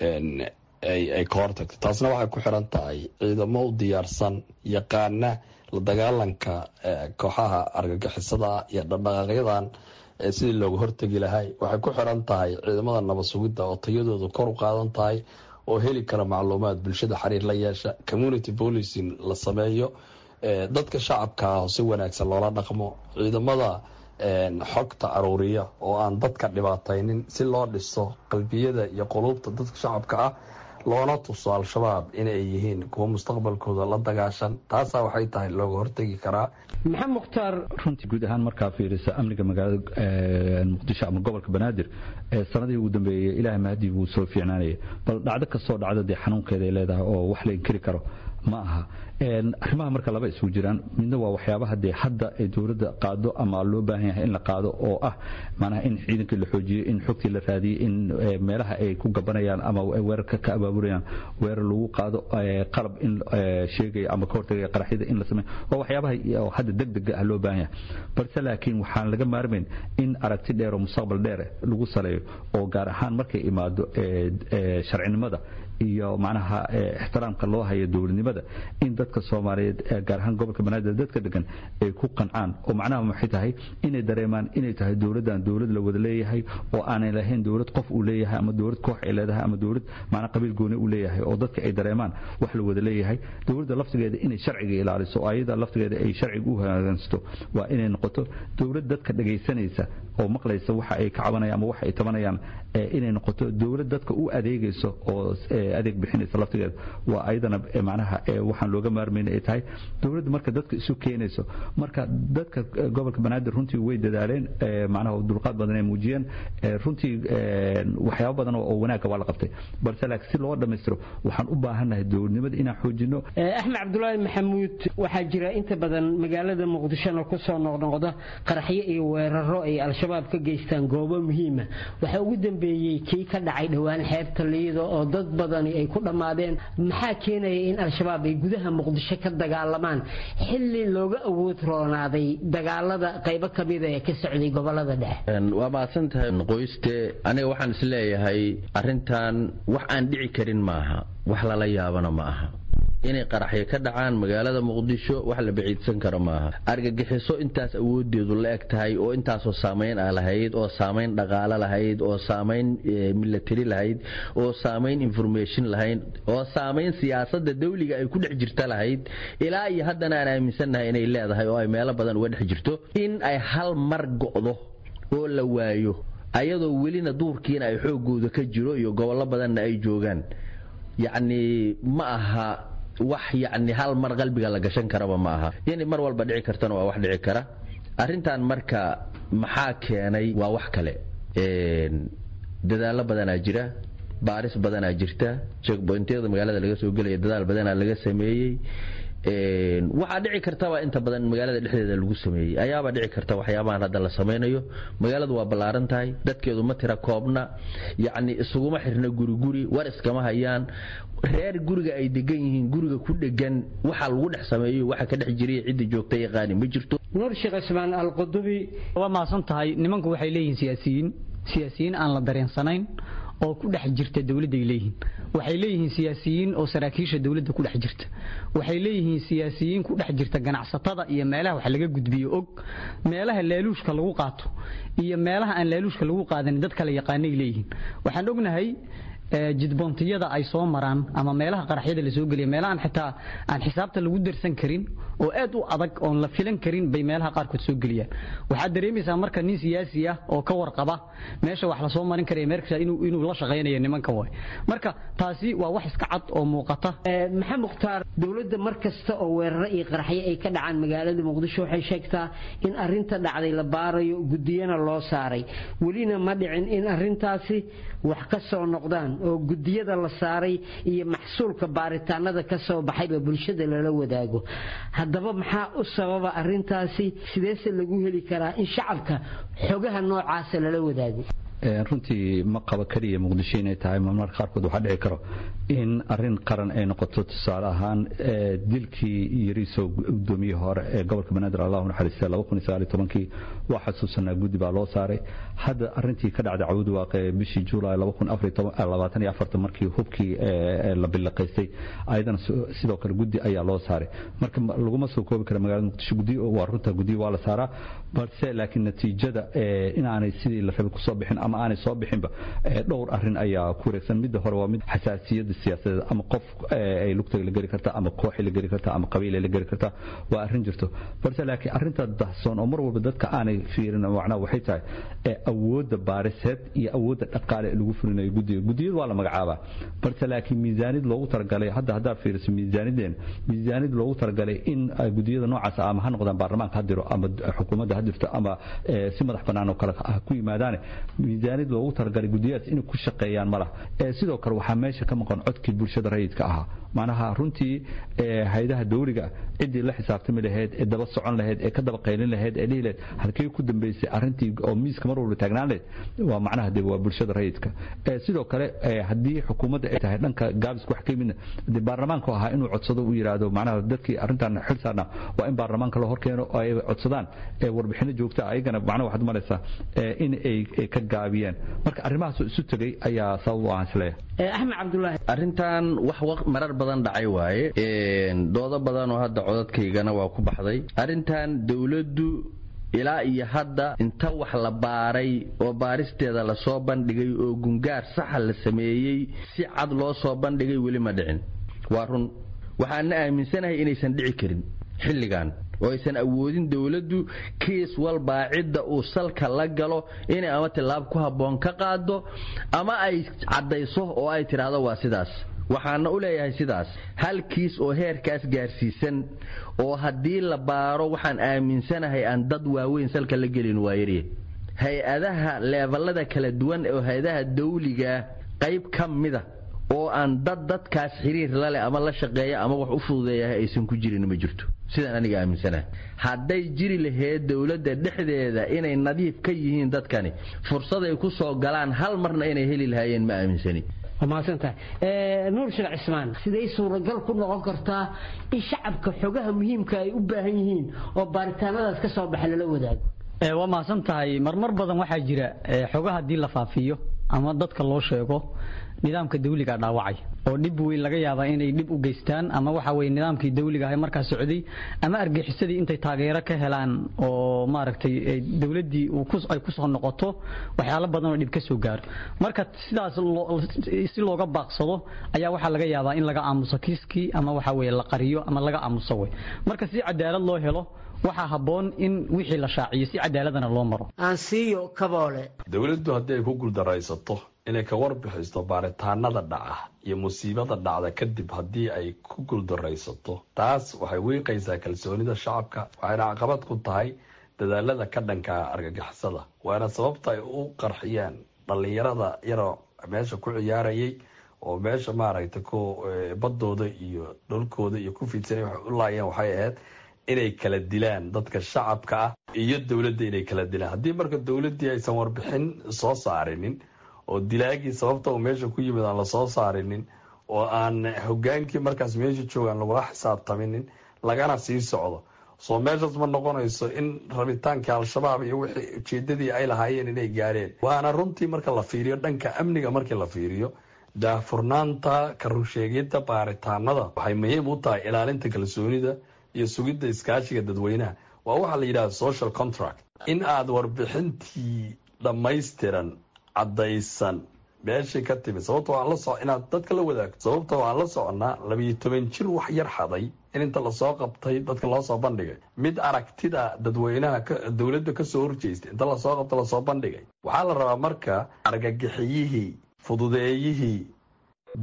Speaker 4: ay ka hortagto taasna waxay ku xiran tahay ciidamo u diyaarsan yaqaana la dagaalanka kooxaha argagixisada iyo dhaqdhaqaaqyadan sidii looga hortegi lahay waxay ku xiran tahay ciidamada nabad sugidda oo tayadoodu kor u qaadan tahay oo heli kara macluumaad bulshada xiriir la yeesha community policing la sameeyo dadka shacabka ah si wanaagsan loola dhaqmo ciidamada xogta aruuriya oo aan dadka dhibaataynin si loo dhiso qalbiyada iyo quluubta dadka shacabka ah loona tuso al-shabaab inay yihiin kuwa mustaqbalkooda la dagaashan taasaa waxay tahay looga hortegi karaa
Speaker 8: maxamed mukhtaar
Speaker 3: runtii guud ahaan markaa fiirisa amniga magaalada muqdisho ama gobolka banaadir sanadihii ugu dambeeyey ilahay mahadii wuu soo fiicnaanaya bal dhacdo kastoo dhacdo dee xanuunkeeda ay leedahay oo wax la inkiri karo ma aha arrimaha marka laba isugu jiraan midna waa waxyaabaha dee hadda ay dowladda qaado ama loo baahan yahay in la qaado oo ah manaha in ciidankii la xoojiyo in xogtii la raadiyo in meelaha ay ku gabanayaan ama weerarka ka abaaburayaan weerar lagu qaado qalab in sheegaya ama ka hortagaya qaraxyada in la sameeyo waa waxyaabaha hadda degdega ah loo baahan yahay balse laakiin waxaan laga maarmayn in aragti dheer oo mustaqbal dheer lagu saleeyo oo gaar ahaan markay imaado sharcinimada iyo macnaha ixtiraamka loo hayo dowladnimada in dadka soomaaliyeed gaar ahaan gobolka banaadir dadka degan ay ku qancaan oo macnaha maxay tahay inay dareemaan inay tahay dowladdan dowlad la wada leeyahay oo aanay lahayn dowlad qof uu leeyahay ama dowlad koox ay leedahay ama dowlad macnaha qabiil gooni uu leeyahay oo dadka ay dareemaan wax la wada leeyahay dowladda laftigeeda inay sharciga ilaaliso oo ayada laftigeeda ay sharciga u hagaansato waa inay noqoto dowlad dadka dhagaysanaysa oo maqlaysa waxa ay ka cabanayaan ama waxa ay tabanayaan inay noqoto dowlad dadka u adeegayso oo adeeg bixinaysa laftigeeda waa ayadana macnaha waxaan looga maarmayn ay tahay dowladda marka dadka isu keenayso marka dadka gobolka banaadir runtii way dadaaleen macnaha dulqaad badan ay muujiyeen runtii waxyaabo badan oo wanaagga waa la qabtay balse laakiin si loo dhammaystiro waxaan u baahannahay dowladnimada inaan xoojino
Speaker 8: axmed cabdulaahi maxamuud waxaa jira inta badan magaalada muqdishona kusoo noqnoqda qaraxyo iyo weeraro ay al-shabaab ka geystaan goobo muhiima waxaa ugu dambeeyey kii ka dhacay dhowaan xeebta liido oo dad badani ay ku dhammaadeen maxaa keenaya in al-shabaab ay gudaha muqdisho ka dagaalamaan xilli looga awood roonaaday dagaalada qaybo kamida ee ka socday gobolada dhexe
Speaker 2: waa mahadsan tahay qoyste aniga waxaan isleeyahay arrintan wax aan dhici karin maaha wax lala yaabana ma aha inay qaraxyo ka dhacaan magaalada muqdisho wax la baciidsan karo maaha argagixiso intaas awoodeedu la eg tahay oo intaasoo saamayn ah lahayd oo saamayn dhaqaalo lahayd oo saamayn milatari lahayd oo saamayn information lahayd oo saamayn siyaasada dawliga ay ku dhex jirta lahayd ilaa iyo haddana aan aaminsannahay inay leedahay oo ay meelo badan uga dhex jirto in ay hal mar go'do oo la waayo ayadoo welina duurkiina ay xoogooda ka jiro iyo gobollo badanna ay joogaan yacni ma aha wax yacni hal mar qalbiga la gashan karaba ma aha yani mar walba dhici kartana waa wax dhici kara arrintan marka maxaa keenay waa wax kale dadaallo badanaa jira baaris badanaa jirta checkpointyada magaalada laga soo gelaya dadaal badanaa laga sameeyey waxaa dhici kartaba inta badan magaalada dhexdeeda lagu sameeyey ayaaba dhici karta waxyaabahan hadda la samaynayo magaaladu waa ballaaran tahay dadkeedu ma tira koobna yacni isuguma xirna guriguri war iskama hayaan reer guriga ay degan yihiin guriga ku dhegan waxa lagu dhex sameeyo waxa ka dhex jiray cidda joogta yaqaani ma jirto
Speaker 8: nuur sheekh cismaan alqudubi
Speaker 9: waa mahadsan tahay nimanku waxay leeyihiin siyaasiyiin siyaasiyiin aan la dareensanayn oo ku dhex jirta dowladday leeyihiin waxay leeyihiin siyaasiyiin oo saraakiisha dowladda ku dhex jirta waxay leeyihiin siyaasiyiin ku dhex jirta ganacsatada iyo meelaha wax laga gudbiyo og meelaha laaluushka lagu qaato iyo meelaha aan laaluushka lagu qaadanin dad kale yaqaanay leeyihiin waxaan ognahay jidboontiyada ay soo maraan ama meelaha qaraxyada lasoo geliya meelahaan xitaa aan xisaabta lagu darsan karin oo aad u adag oon la filan karin bay meelaha qaarkood soo geliyaan waxaad dareemaysaa marka nin siyaasi ah oo ka warqaba meesha wax lasoo marin karaya meerkasta inuu la shaqaynayo nimankan way marka taasi waa wax iska cad oo muuqata
Speaker 8: maxamed mukhtaar dowladda mar kasta oo weeraro iyo qaraxyo ay ka dhacaan magaalada muqdisho waxay sheegtaa in arinta dhacday la baarayo gudiyana loo saaray welina ma dhicin in arintaasi wax ka soo noqdaan oo gudiyada la saaray iyo maxsuulka baaritaanada ka soo baxayba bulshada lala wadaago haddaba maxaa u sababa arintaasi sideese lagu heli karaa in shacabka xogaha noocaasa lala wadaago
Speaker 3: runtii ma qabo keliya muqdisho inay tahay marmarka qaarkood waxaa dhici karo in arin qaran ay noqoto tusaale ahaan dilkii yariisoo gudoomiyihii hore ee gobolka banaadir allahu naxariista kii waa xasuusanaa guddi baa loo saaray hadda arintii ka dhacday cawd waaqe bishii juulaay markii hubkii la bilaqaystay ayadana sidoo kale guddi ayaa loo saaray marka laguma soo koobi kara magaalada muqdisho gudi waa runta gudi waa la saaraa balse laakiin natiijada inaanay sidii la rabay kusoo bixin ama aanay soo bixinba dhowr arin ayaa ku wareegsan midda hore waa mid xasaasiyada siyaasadeed ama qof ay lugtaga la geli karta ama kooxi la geli karta ama qabiil la geli karta waa arrin jirto balse laakiin arrinta dahsoon oo mar walba dadka aanay fiirin macnaha waxay tahay awoodda baariseed iyo awoodda dhaqaale ee lagu fulinayo guddiga guddiyadu waa la magacaabaa balse laakiin miisaanid loogu talagalay hadda haddaad fiiriso miisaanideen miisaanid loogu talagalay in guddiyada noocaas ama ha noqdaan baarlamaanka ha diro ama xukuumadda ha dirto ama si madax bannaan oo kale ku yimaadaane miisaanid loogu talagalay guddiyadaas inay ku shaqeeyaan ma laha sidoo kale waxaa meesha ka maqan codkii bulshada rayidka ahaa macnaha runtii haydaha dawliga ciddii la xisaabtami lahayd ee daba socon lahayd ee ka daba qaylin lahayd ee dhihi lahayd halkee ku dambeysay arrintii oo miiska mar walba taagnaan lahayd waa macnaha de waa bulshada rayidka sidoo kale haddii xukuumadda ay tahay dhanka gaabiska wax ka yimidna de baarlamaanku ahaa inuu codsado uu yidhaahdo macnaha dadkii arrintan xil saarna waa in baarlamaanka la horkeeno oo ay codsadaan warbixino joogta ayagana macnaha waxaad malaysaa in ay ka gaabiyeen marka arrimahaasoo isu tegay ayaa sabab u ahaan isleeyahay
Speaker 8: axmed cabdulaahi
Speaker 2: arrintan wax marar badan dhacay waaye doodo badan oo hadda codadkaygana waa ku baxday arrintan dowladdu ilaa iyo hadda inta wax la baaray oo baaristeeda lasoo bandhigay oo gungaar saxa la sameeyey si cad loo soo bandhigay weli ma dhicin waa run waxaana aaminsanahay inaysan dhici karin xilligan oo aysan awoodin dowladdu kiis walbaa cidda uu salka la galo inay ama tillaab ku habboon ka qaado ama ay caddayso oo ay tidhaahdo waa sidaas waxaana u leeyahay sidaas hal kiis oo heerkaas gaarsiisan oo haddii la baaro waxaan aaminsanahay aan dad waaweyn salka la gelin waa yarye hay-adaha leeballada kala duwan oo hay-adaha dawliga qayb ka mida oo aan dad dadkaas xiriir laleh ama la shaqeeya ama wax u fududeeyahay aysan ku jirin ma jirto sidaan aniga aaminsanahay hadday jiri lahayd dowladda dhexdeeda inay nadiif ka yihiin dadkani fursaday ku soo galaan hal marna inay heli lahaayeen ma aaminsani
Speaker 8: mahadsantahay nuur sheekh cismaan siday suuragal ku noqon kartaa in shacabka xogaha muhiimka ay u baahan yihiin oo baaritaanadaas ka soo baxa lala wadaago
Speaker 9: waa mahadsan tahay marmar badan waxaa jira xogaha haddii la faafiyo ama dadka loo sheego nidaamka dawliga dhaawacay oo dhib weyn laga yaabaa inay dhib u geystaan ama waxa weye nidaamkii dawliga ahay markaa socday ama argixisadii intay taageero ka helaan oo maaragtay dowladdii ay kusoo noqoto waxyaalo badan oo dhib ka soo gaaro marka sidaas si looga baaqsado ayaa waxaa laga yaabaa in laga aamuso kiiskii ama waxa weye la qariyo ama laga aamuso wey marka si cadaalad loo helo waxaa habboon in wixii la shaaciyo si cadaaladana loo maro
Speaker 8: aansiiyo kaboole
Speaker 4: dowladdu haddii ay ku guuldaraysato inay ka warbixisto baaritaanada dhaca iyo musiibada dhacda kadib haddii ay ku guuldaraysato taas waxay wiiqaysaa kalsoonida shacabka waxayna caqabad ku tahay dadaalada ka dhanka argagixisada waana sababta ay u qarxiyaan dhallinyarada yaroo meesha ku ciyaarayay oo meesha maaragtay ku badooda iyo dholkooda iyo ku fiidsanay waxay u laayeen waxay ahayd inay kala dilaan dadka shacabka ah iyo dowladda inay kala dilaan haddii marka dowladdii aysan warbixin soo saarinin oo dilaagii sababta uu meesha ku yimid aan lasoo saarinin oo aan hogaankii markaas meesha joogaan lagula xisaabtaminin lagana sii socdo soo meeshaas ma noqonayso in rabitaankii al-shabaab iyo wixii ujeedadii ay lahaayeen inay gaareen waana runtii marka la fiiriyo dhanka amniga markii la fiiriyo daahfurnaanta karunsheegidda baaritaanada waxay muhiim u tahay ilaalinta kalsoonida iyo sugidda iskaashiga dadweynaha waa waxaa la yidhahda social contract in aada warbixintii dhammaystiran caddaysan meeshay ka timid sababta waan la so inaad dadka la wadaagto sababta waan la soconnaa labiyo toban jir wax yar xaday in inta lasoo qabtay dadka loo soo bandhigay mid aragtida dadweynaha dowladda kasoo horjeystay inta lasoo qabta lasoo bandhigay waxaa la rabaa marka argagixiyihii fududeeyihii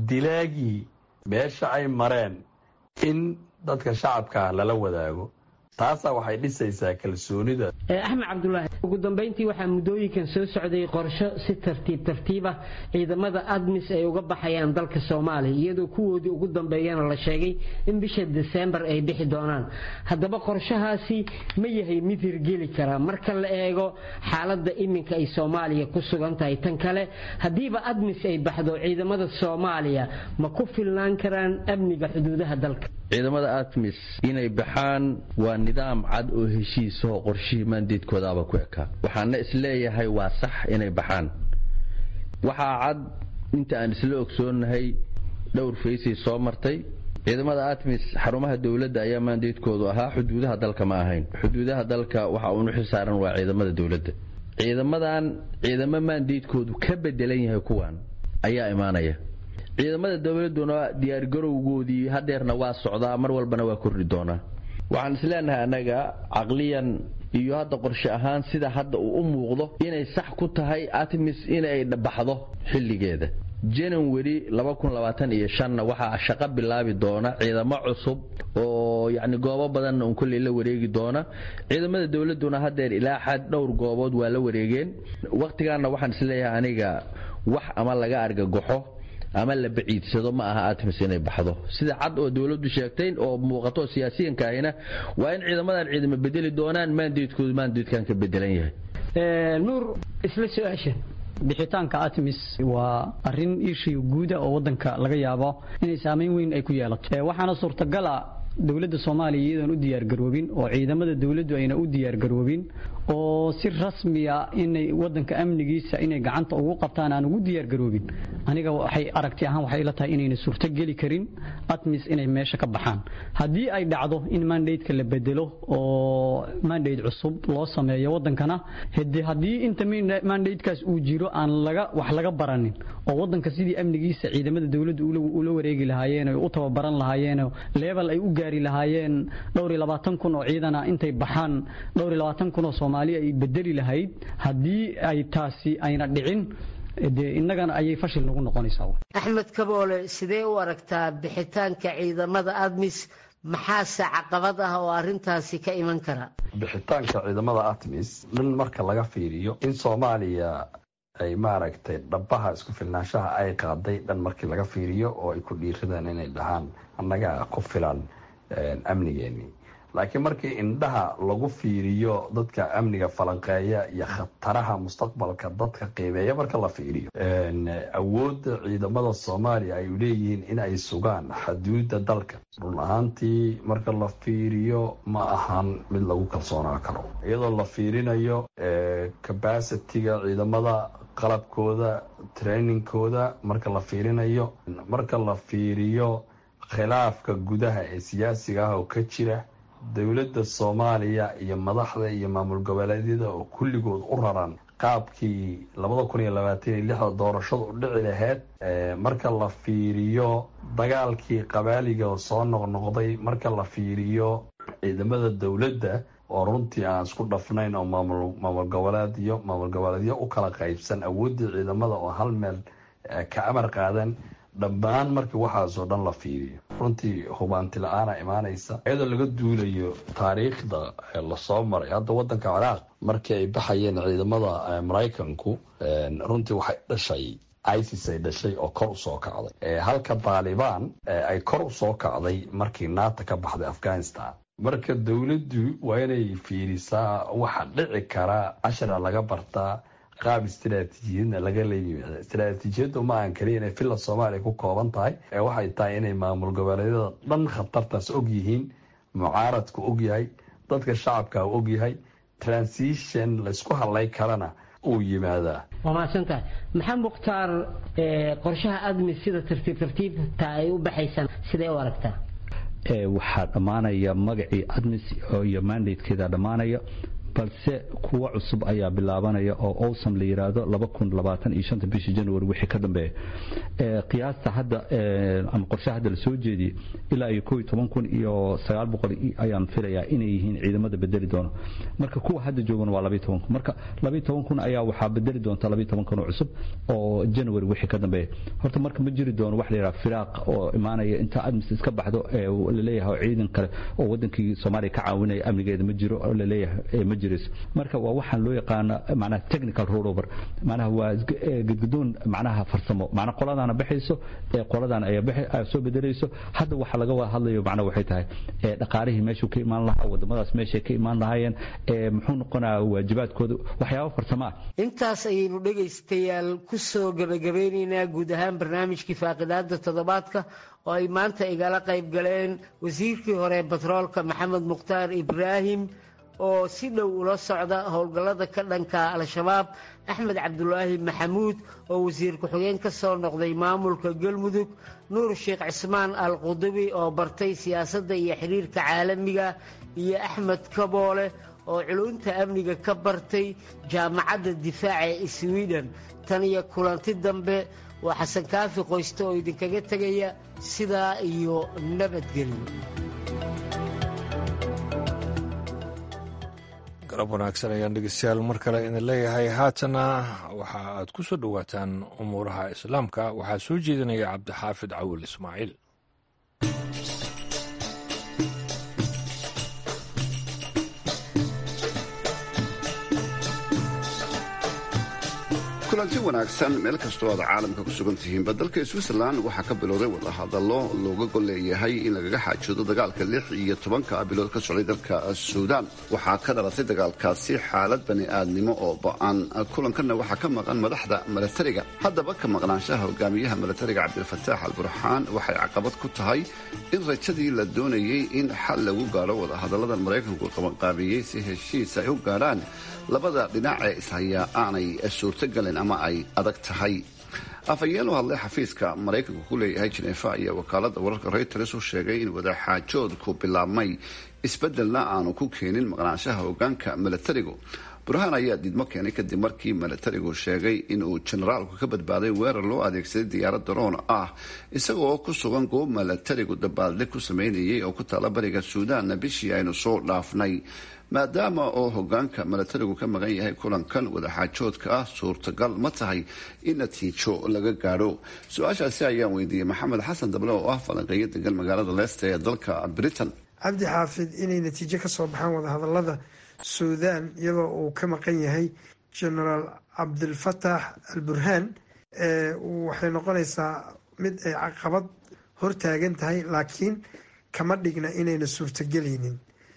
Speaker 4: dilaagii meesha ay mareen in dadka shacabka lala wadaago taasaa waxay dhisaysaa kalsoonida
Speaker 8: axmed cabdulaahi ugu dambayntii waxaa muddooyinkan soo socday qorsho si tartiib tartiib ah ciidamada admis ay uga baxayaan dalka soomaaliya iyadoo kuwoodii ugu dambeeyana la sheegay in bisha desembar ay bixi doonaan haddaba qorshahaasi ma yahay mid hirgeli kara marka la eego xaaladda iminka ay soomaaliya ku sugan tahay tan kale haddiiba admis ay baxdo ciidamada soomaaliya ma ku filnaan karaan amniga xuduudaha dalka
Speaker 2: ciidamada atmis inay baxaan waa nidaam cad oo heshiisahoo qorshihii maandeedkoodaaba ku ekaa waxaana isleeyahay waa sax inay baxaan waxaa cad inta aan isla ogsoonnahay dhowr faysay soo martay ciidamada atmis xarumaha dowladda ayaa maandeedkoodu ahaa xuduudaha dalka ma ahayn xuduudaha dalka waxa uunu xilsaaran waa ciidamada dowladda ciidamadan ciidamo maandeedkoodu ka bedelan yahay kuwan ayaa imaanaya ciidamada dowladuna diyaargarowgoodii hadeerna waa socdaa mar walbana waa kordhi doonaa waxaan isleenahay annaga caqliyan iyo hadda qorshe ahaan sida hadda uu u muuqdo inay sax ku tahay atmis inay baxdo xilligeeda janawari iyo shanna waxaa shaqo bilaabi doona ciidamo cusub oo yacni goobo badanna un kolley la wareegi doona ciidamada dowladduna hadeer ilaa xad dhowr goobood waa la wareegeen wakhtigaanna waxaan isleeyahay aniga wax ama laga argagaxo ama la baciidsado ma aha atmis inay baxdo sida cad oo dowladdu sheegtay oo muuqato siyaasiyanka ahina waa in ciidamadan ciidamo bedeli doonaan maandeedkoodu maandeedkan ka bedelan yahay
Speaker 8: nuur isla su-aasha
Speaker 9: bixitaanka atmis waa arin ishiy guuda oo wadanka laga yaabo inay saameyn weyn ay ku yeelato waxaana suurtagala dowladda soomaaliya iyadoon u diyaargaroobin oo ciidamada dowladdu ayna u diyaargaroobin oo si rasmiya inay wadanka amnigiisa inay gacanta ugu qabtaan aan ugu diyaargaroobin aniga waxay aragti ahaan waxay la tahay inayna suurto geli karin atmis inay meesha ka baxaan haddii ay dhacdo in mandateka la bedelo oo mandate cusub loo sameeyo wadankana hade haddii inta mandatekaas uu jiro aan laga wax laga baranin oo wadanka sidii amnigiisa ciidamada dowladdu ula wareegi lahaayeen oo u tababaran lahaayeen leebel ay u gaari lahaayeen dhowr iyo labaatan kun oo ciidana intay baxaan dhowr iyo labaatan kun oo soomaali ay bedeli lahayd haddii ay taasi ayna dhicin dee innagana ayay fashil nagu noqonaysaa
Speaker 8: axmed kaboole sidee u aragtaa bixitaanka ciidamada admis maxaase caqabad ah oo arintaasi ka iman kara
Speaker 4: bixitaanka ciidamada atmis dhan marka laga fiiriyo in soomaaliya ay maaragtay dhabaha isku filnaanshaha ay qaaday dhan markii laga fiiriyo oo ay ku dhiiradaan inay dhahaan annaga ku filan amnigeennii laakiin markii indhaha lagu fiiriyo dadka amniga falanqeeya iyo khataraha mustaqbalka dadka qiimeeya marka la fiiriyo awoodda ciidamada soomaaliya ay leeyihiin in ay sugaan xaduudda dalka run ahaantii marka la fiiriyo ma ahan mid lagu kalsoonaa karo iyadoo la fiirinayo cabacitiga ciidamada qalabkooda trainingkooda marka la fiirinayo marka la fiiriyo khilaafka gudaha ee siyaasiga ah oo ka jira dowladda soomaaliya iyo madaxda iyo maamul goboleedyada oo kulligood u raran qaabkii labada kun iyo labaatan iyo lixda doorashadu u dhici lahayd marka la fiiriyo dagaalkii qabaaliga oo soo noqnoqday marka la fiiriyo ciidamada dowladda oo runtii aan isku dhafnayn oo maamul goboleedyo maamul goboleedyo u kala qaybsan awooddii ciidamada oo hal meel ka amar qaadan dhammaan markii waxaasoo dhan la fiiriyo runtii hubaanti la-aana imaanaysa iyadoo laga duulayo taariikhda lasoo maray hadda wadanka ciraaq markii ay baxayeen ciidamada maraykanku runtii waxay dhashay isis ay dhashay oo kor usoo kacday halka taalibaan ay kor usoo kacday markii naata ka baxday afghanistan marka dowladdu waa inay fiirisaa waxa dhici kara cashara laga bartaa qaab istaraatiijiyadna laga leeyimid istaraatiijiyaddu ma aan kaliya inay villa soomaaliya ku kooban tahay ee waxay tahay inay maamul goboleedyada dhan khatartaas og yihiin mucaaradku og yahay dadka shacabka og yahay transition laysku hadlay karana uu yimaadaa
Speaker 8: waa mahadsantahay maxaa mukhtaar qorshaha admis sida tartiib tartiibta ay u baxaysaan siday u aragtaa
Speaker 3: waxaa dhammaanaya magacii admis iyo mandatekeeda dhammaanaya balse kuwa cusub ayaa bilaabanaya oo owsam la yiraahdo bishii january wixii ka dambeeya qiyaasta hadda ama qorshe hadda lasoo jeediyey ilaa iyo kun iyo ayaan filayaa inay yihiin ciidamada bedeli doono marka kuwa hadda joogana waa kun marka kun ayaa waxaa bedeli doonta kun oo cusub oo january wixii ka dambeeya horta marka ma jiri doono wax la yidhaha firaaq oo imaanaya inta admis iska baxdo laleeyahay oo ciidan kale oo wadankii soomaaliya ka caawinaya amnigeeda ma jiro oo laleeyahay ma jirayso marka waa waxaan loo yaqaana macnaha technical rollover macnaha waa gadgadoon macnaha farsamo macnaha qoladaana baxayso ee qoladan ayaa soo bedelayso hadda waxa laga wada hadlayo macnaha waxay tahay dhaqaalihii meeshuu ka imaan lahaa wadamadaas meeshay ka imaan lahaayeen muxuu noqonayaa waajibaadkooda waxyaabo farsamo ah
Speaker 8: intaas ayaynu dhegaystayaal ku soo gebagabeynaynaa guud ahaan barnaamijkii faaqidaada toddobaadka oo ay maanta igala qayb galeen wasiirkii hore batroolka maxamed mukhtaar ibraahim oo si dhow ula socda howlgallada ka dhanka al-shabaab axmed cabdulaahi maxamuud oo wasiir ku-xigeen ka soo noqday maamulka galmudug nuur sheekh cismaan al qudubi oo bartay siyaasadda iyo xiriirka caalamiga iyo axmed kaboole oo culunta amniga ka bartay jaamacadda difaaca ee swiden tan iyo kulanti dambe waa xasan kaafi qoyste oo idinkaga tegaya sidaa iyo nabadgelyo
Speaker 1: galab wanaagsan ayaan dhegeystayaal mar kale idin leeyahay haatana waxa aad ku soo dhowaataan umuuraha islaamka waxaa soo jeedinaya cabdixaafid cawil ismaaciil
Speaker 10: kulanti wanaagsan meel kastoo aad caalamka ku sugan tihiinba dalka switzerland waxaa ka bilowday wadahadallo looga gol leeyahay in lagaga xaajoodo dagaalka lix iyo tobanka bilood ka socday dalka suudaan waxaa ka dhalatay dagaalkaasi xaalad bani-aadnimo oo ba-an kulankanna waxaa ka maqan madaxda milatariga haddaba ka maqnaanshaha hogaamiyaha milatariga cabdilfataax al burxaan waxay caqabad ku tahay in rajadii la doonayey in xal lagu gaadho wadahadalladan maraykanku qabanqaabiyey si heshiis ay u gaadhaan labada dhinac ee ishayaa aanay suurtagelin ama ay adag tahay afhayeen u hadlay xafiiska maraykanku ku leeyahay jineefa ayaa wakaalada wararka reuters u sheegay in wadaxaajoodku bilaabmay isbedelna aanu ku keenin maqnaanshaha hogaanka milatarigu burhaan ayaa diidmo keenay kadib markii milatarigu sheegay inuu jenaraalku ka badbaaday weerar loo adeegsaday diyaarad daroon ah isagoo ku sugan goob milatarigu dabaaldeg ku sameynayay oo ku taala bariga suudaanna bishii aynu soo dhaafnay maadaama oo hogaanka milatarigu ka maqan yahay kulankan wadaxaajoodka ah suurtagal ma tahay in natiijo laga gaadho su-aashaasi ayaan weydiiyey maxamed xasan dable oo ah falanqeeyo degan magaalada leicester ee dalka britain
Speaker 11: cabdi xaafid inay natiijo ka soo baxaan wadahadalada suudaan iyadoo uu ka maqan yahay genaraal cabdilfataax al burhaan waxay noqonaysaa mid ay caqabad hortaagan tahay laakiin kama dhigna inayna suurtagelaynin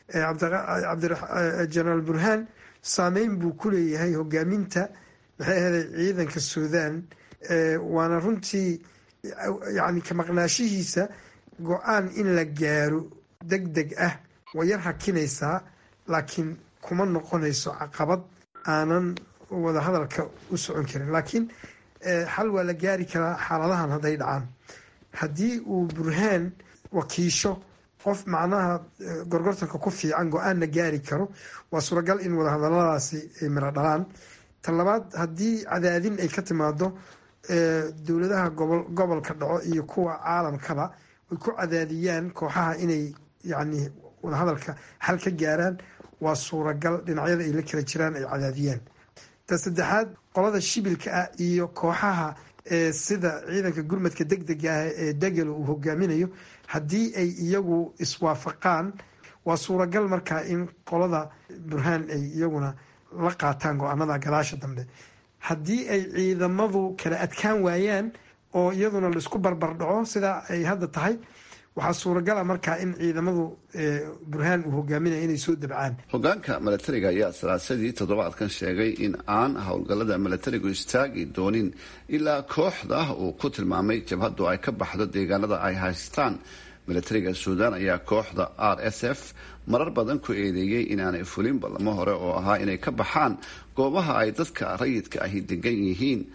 Speaker 11: genaraal burhaan saameyn buu ku leeyahay hogaaminta maxay ahaday ciidanka suudaan waana runtii yani ka maqnaashihiisa go-aan in la gaaro deg deg ah way yar hakinaysaa laakiin kuma noqonayso caqabad aanan wadahadalka u socon karin laakiin xal waa la gaari karaa xaaladahan hadday dhacaan haddii uu burhaan wakiisho qof macnaha gorgortanka ku fiican go-aanna gaari karo waa suuragal in wadahadaladaasi ay miro dhalaan ta labaad haddii cadaadin ay ka timaado dowladaha gobolka dhaco iyo kuwa caalamkaba ay ku cadaadiyaan kooxaha inay yani wadahadalka xal ka gaaraan waa suuragal dhinacyada ay la kala jiraan ay cadaadiyaan ta saddexaad qolada shibilka ah iyo kooxaha sida ciidanka gurmadka deg dega ah ee degelo uu hogaaminayo haddii ay iyagu iswaafaqaan waa suuragal markaa in qolada burhaan ay iyaguna la qaataan go-aanada gadaasha dambe haddii ay ciidamadu kala adkaan waayaan oo iyaduna laisku barbar dhaco sidaa ay hadda tahay waxaa suuragala markaa in ciidamadu burhaan uu hogaaminaya inay soo dabcaan
Speaker 10: hogaanka milatariga ayaa salaasadii toddobaadkan sheegay in aan howlgallada milatarigu istaagi doonin ilaa kooxda uu ku tilmaamay jabhaddu ay ka baxdo deegaanada ay haystaan milatariga suudaan ayaa kooxda r s f marar badan ku eedeeyey inaanay fulin ballamo hore oo ahaa inay ka baxaan goobaha ay dadka rayidka ahi degan yihiin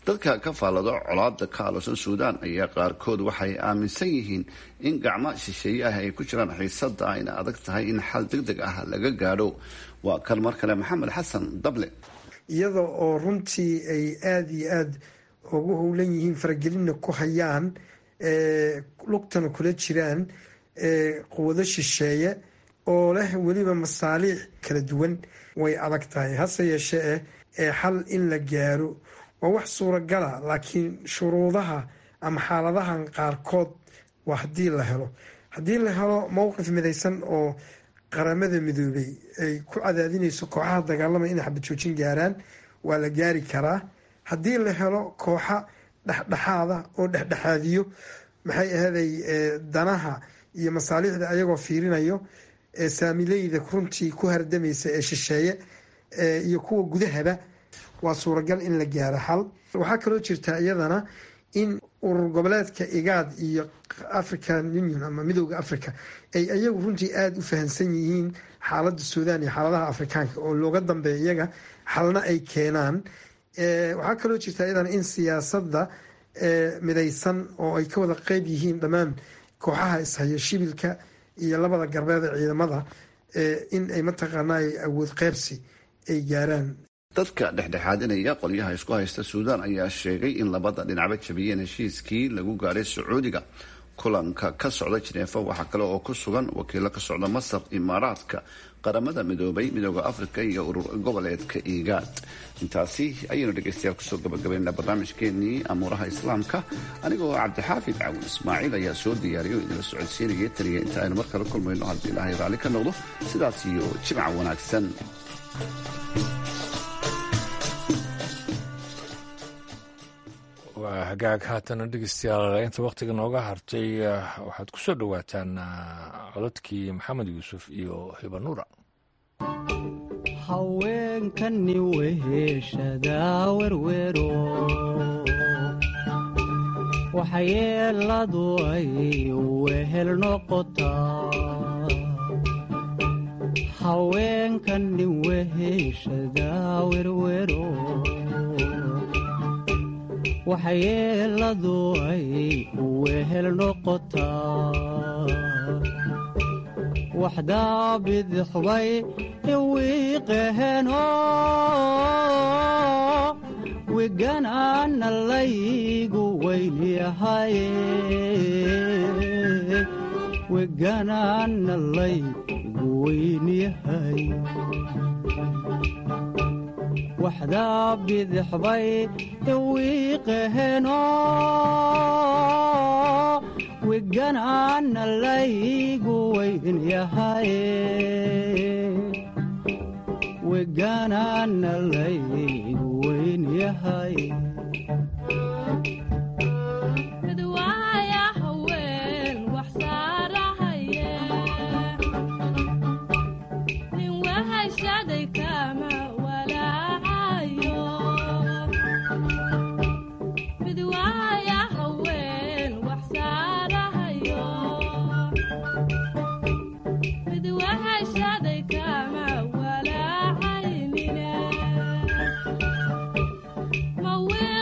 Speaker 10: dadka ka faallado colaada ka alosan suudaan ayaa qaarkood waxay aaminsan yihiin in gacmo shisheeye ah ay ku jiraan xiisada ayna adag tahay in xal deg deg ah laga gaadho waa kan mar kale maxamed xasan dable
Speaker 11: iyada oo runtii ay aada iyo aada ugu howlan yihiin faragelinna ku hayaan lugtana kula jiraan quwado shisheeye oo leh weliba masaaliix kala duwan way adag tahay hase yeeshee ee xal in la gaaro waa wax suuragala laakiin shuruudaha ama xaaladahan qaarkood waa haddii la helo haddii la helo mowqif midaysan oo qaramada midoobay ay ku cadaadinayso kooxaha dagaalamaya inay xabad joojin gaaraan waa la gaari karaa haddii la helo kooxa dhexdhexaada oo dhexdhexaadiyo maxay ahaday danaha iyo masaaliixda ayagoo fiirinayo saamileyda runtii ku hardamaysa ee shisheeye iyo kuwa gudahaba waa suuragal in la gaaro xal waxaa kaloo jirta iyadana in urur goboleedka igaad iyo african union ama midooda africa ay iyagu runtii aada u fahamsan yihiin xaalada suudaan iyo xaaladaha afrikaanka oo looga dambeeya iyaga xalna ay keenaan waxaa kaloo jirta iyadana in siyaasada midaysan oo ay ka wada qeyb yihiin dhammaan kooxaha ishayo shibilka iyo labada garbeeda ciidamada in ay mataqaana awood qeybsi ay gaaraan
Speaker 10: dadka dhexdhexaadinaya qolyaha isku haysta suudaan ayaa sheegay in labada dhinacba jabiyeen heshiiskii lagu gaadhay sacuudiga kulanka ka socda jineefa waxaa kale oo ku sugan wakiilo ka socda masar imaaraadka qaramada midoobay midooda afrika iyo urur goboleedka igaad intaasi ayaynu dhegeystayaal kusoo gabagabaynaa barnaamijkeenii amuuraha islaamka anigoo cabdixaafid caawin ismaaciil ayaa soo diyaariyo idinla socodsiinaya taniya inta aynu mar kale kulmayno haddii ilaahay raalli ka noqdo sidaas iyo jimca wanaagsan
Speaker 1: waa hagaag haatana dhegeystayaal inta wakhtiga nooga hartay waxaad ku soo dhowaataan codadkii maxamed yuusuf iyo hibanuura
Speaker 12: haweenkani weheshadaa werwero waxyeeladu ay wehel noqotaa haweenkani weheshadaa werwero waxyeeladu ay wehel noqotaa waxdaa bidixbay iwiiqaheno wiganaana laygu weynyahaye wiganaana laygu weynyahay waxdaa bidixbay iwiiqaheno wiganaana laygu weynyahaye wiganaana laygu weynyahay
Speaker 13: Well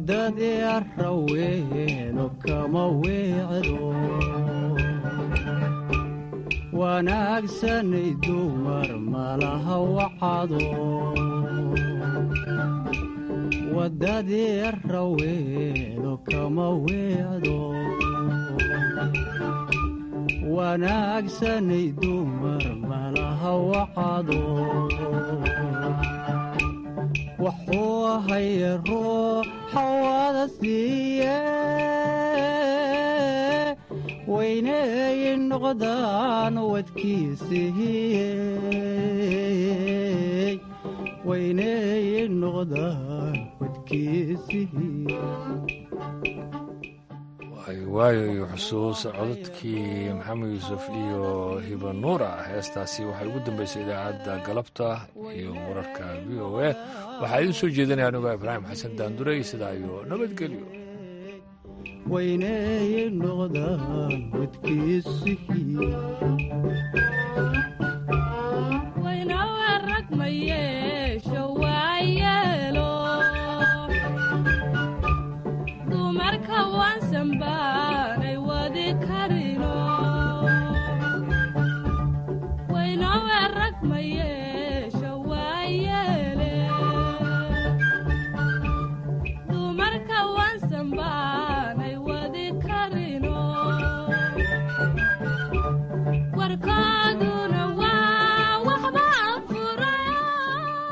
Speaker 12: waddadii raweeno kama weecdo wanaagsanay dumar malaha wacado waddadii raweeno kama weecdo wanaagsanay dumar malaha wacado wuxuu ahaye ruuxa wada siiye weyneey noqdaan wadkiisihiye weyneey noqdaan wadkiisihiye
Speaker 1: waayo iyo xusuus codadkii maxamed yuusuf iyo hiba nuura heestaasi waxay ugu dambeysay idaacadda galabta iyo wararka v o a waxaa idiin soo jeedinaya anigoo ibraahim xasan daanduray sidaa iyo nabadgelyo
Speaker 12: weyneey noqdaan wadkiisihiye
Speaker 13: waynawe rag ma yeesho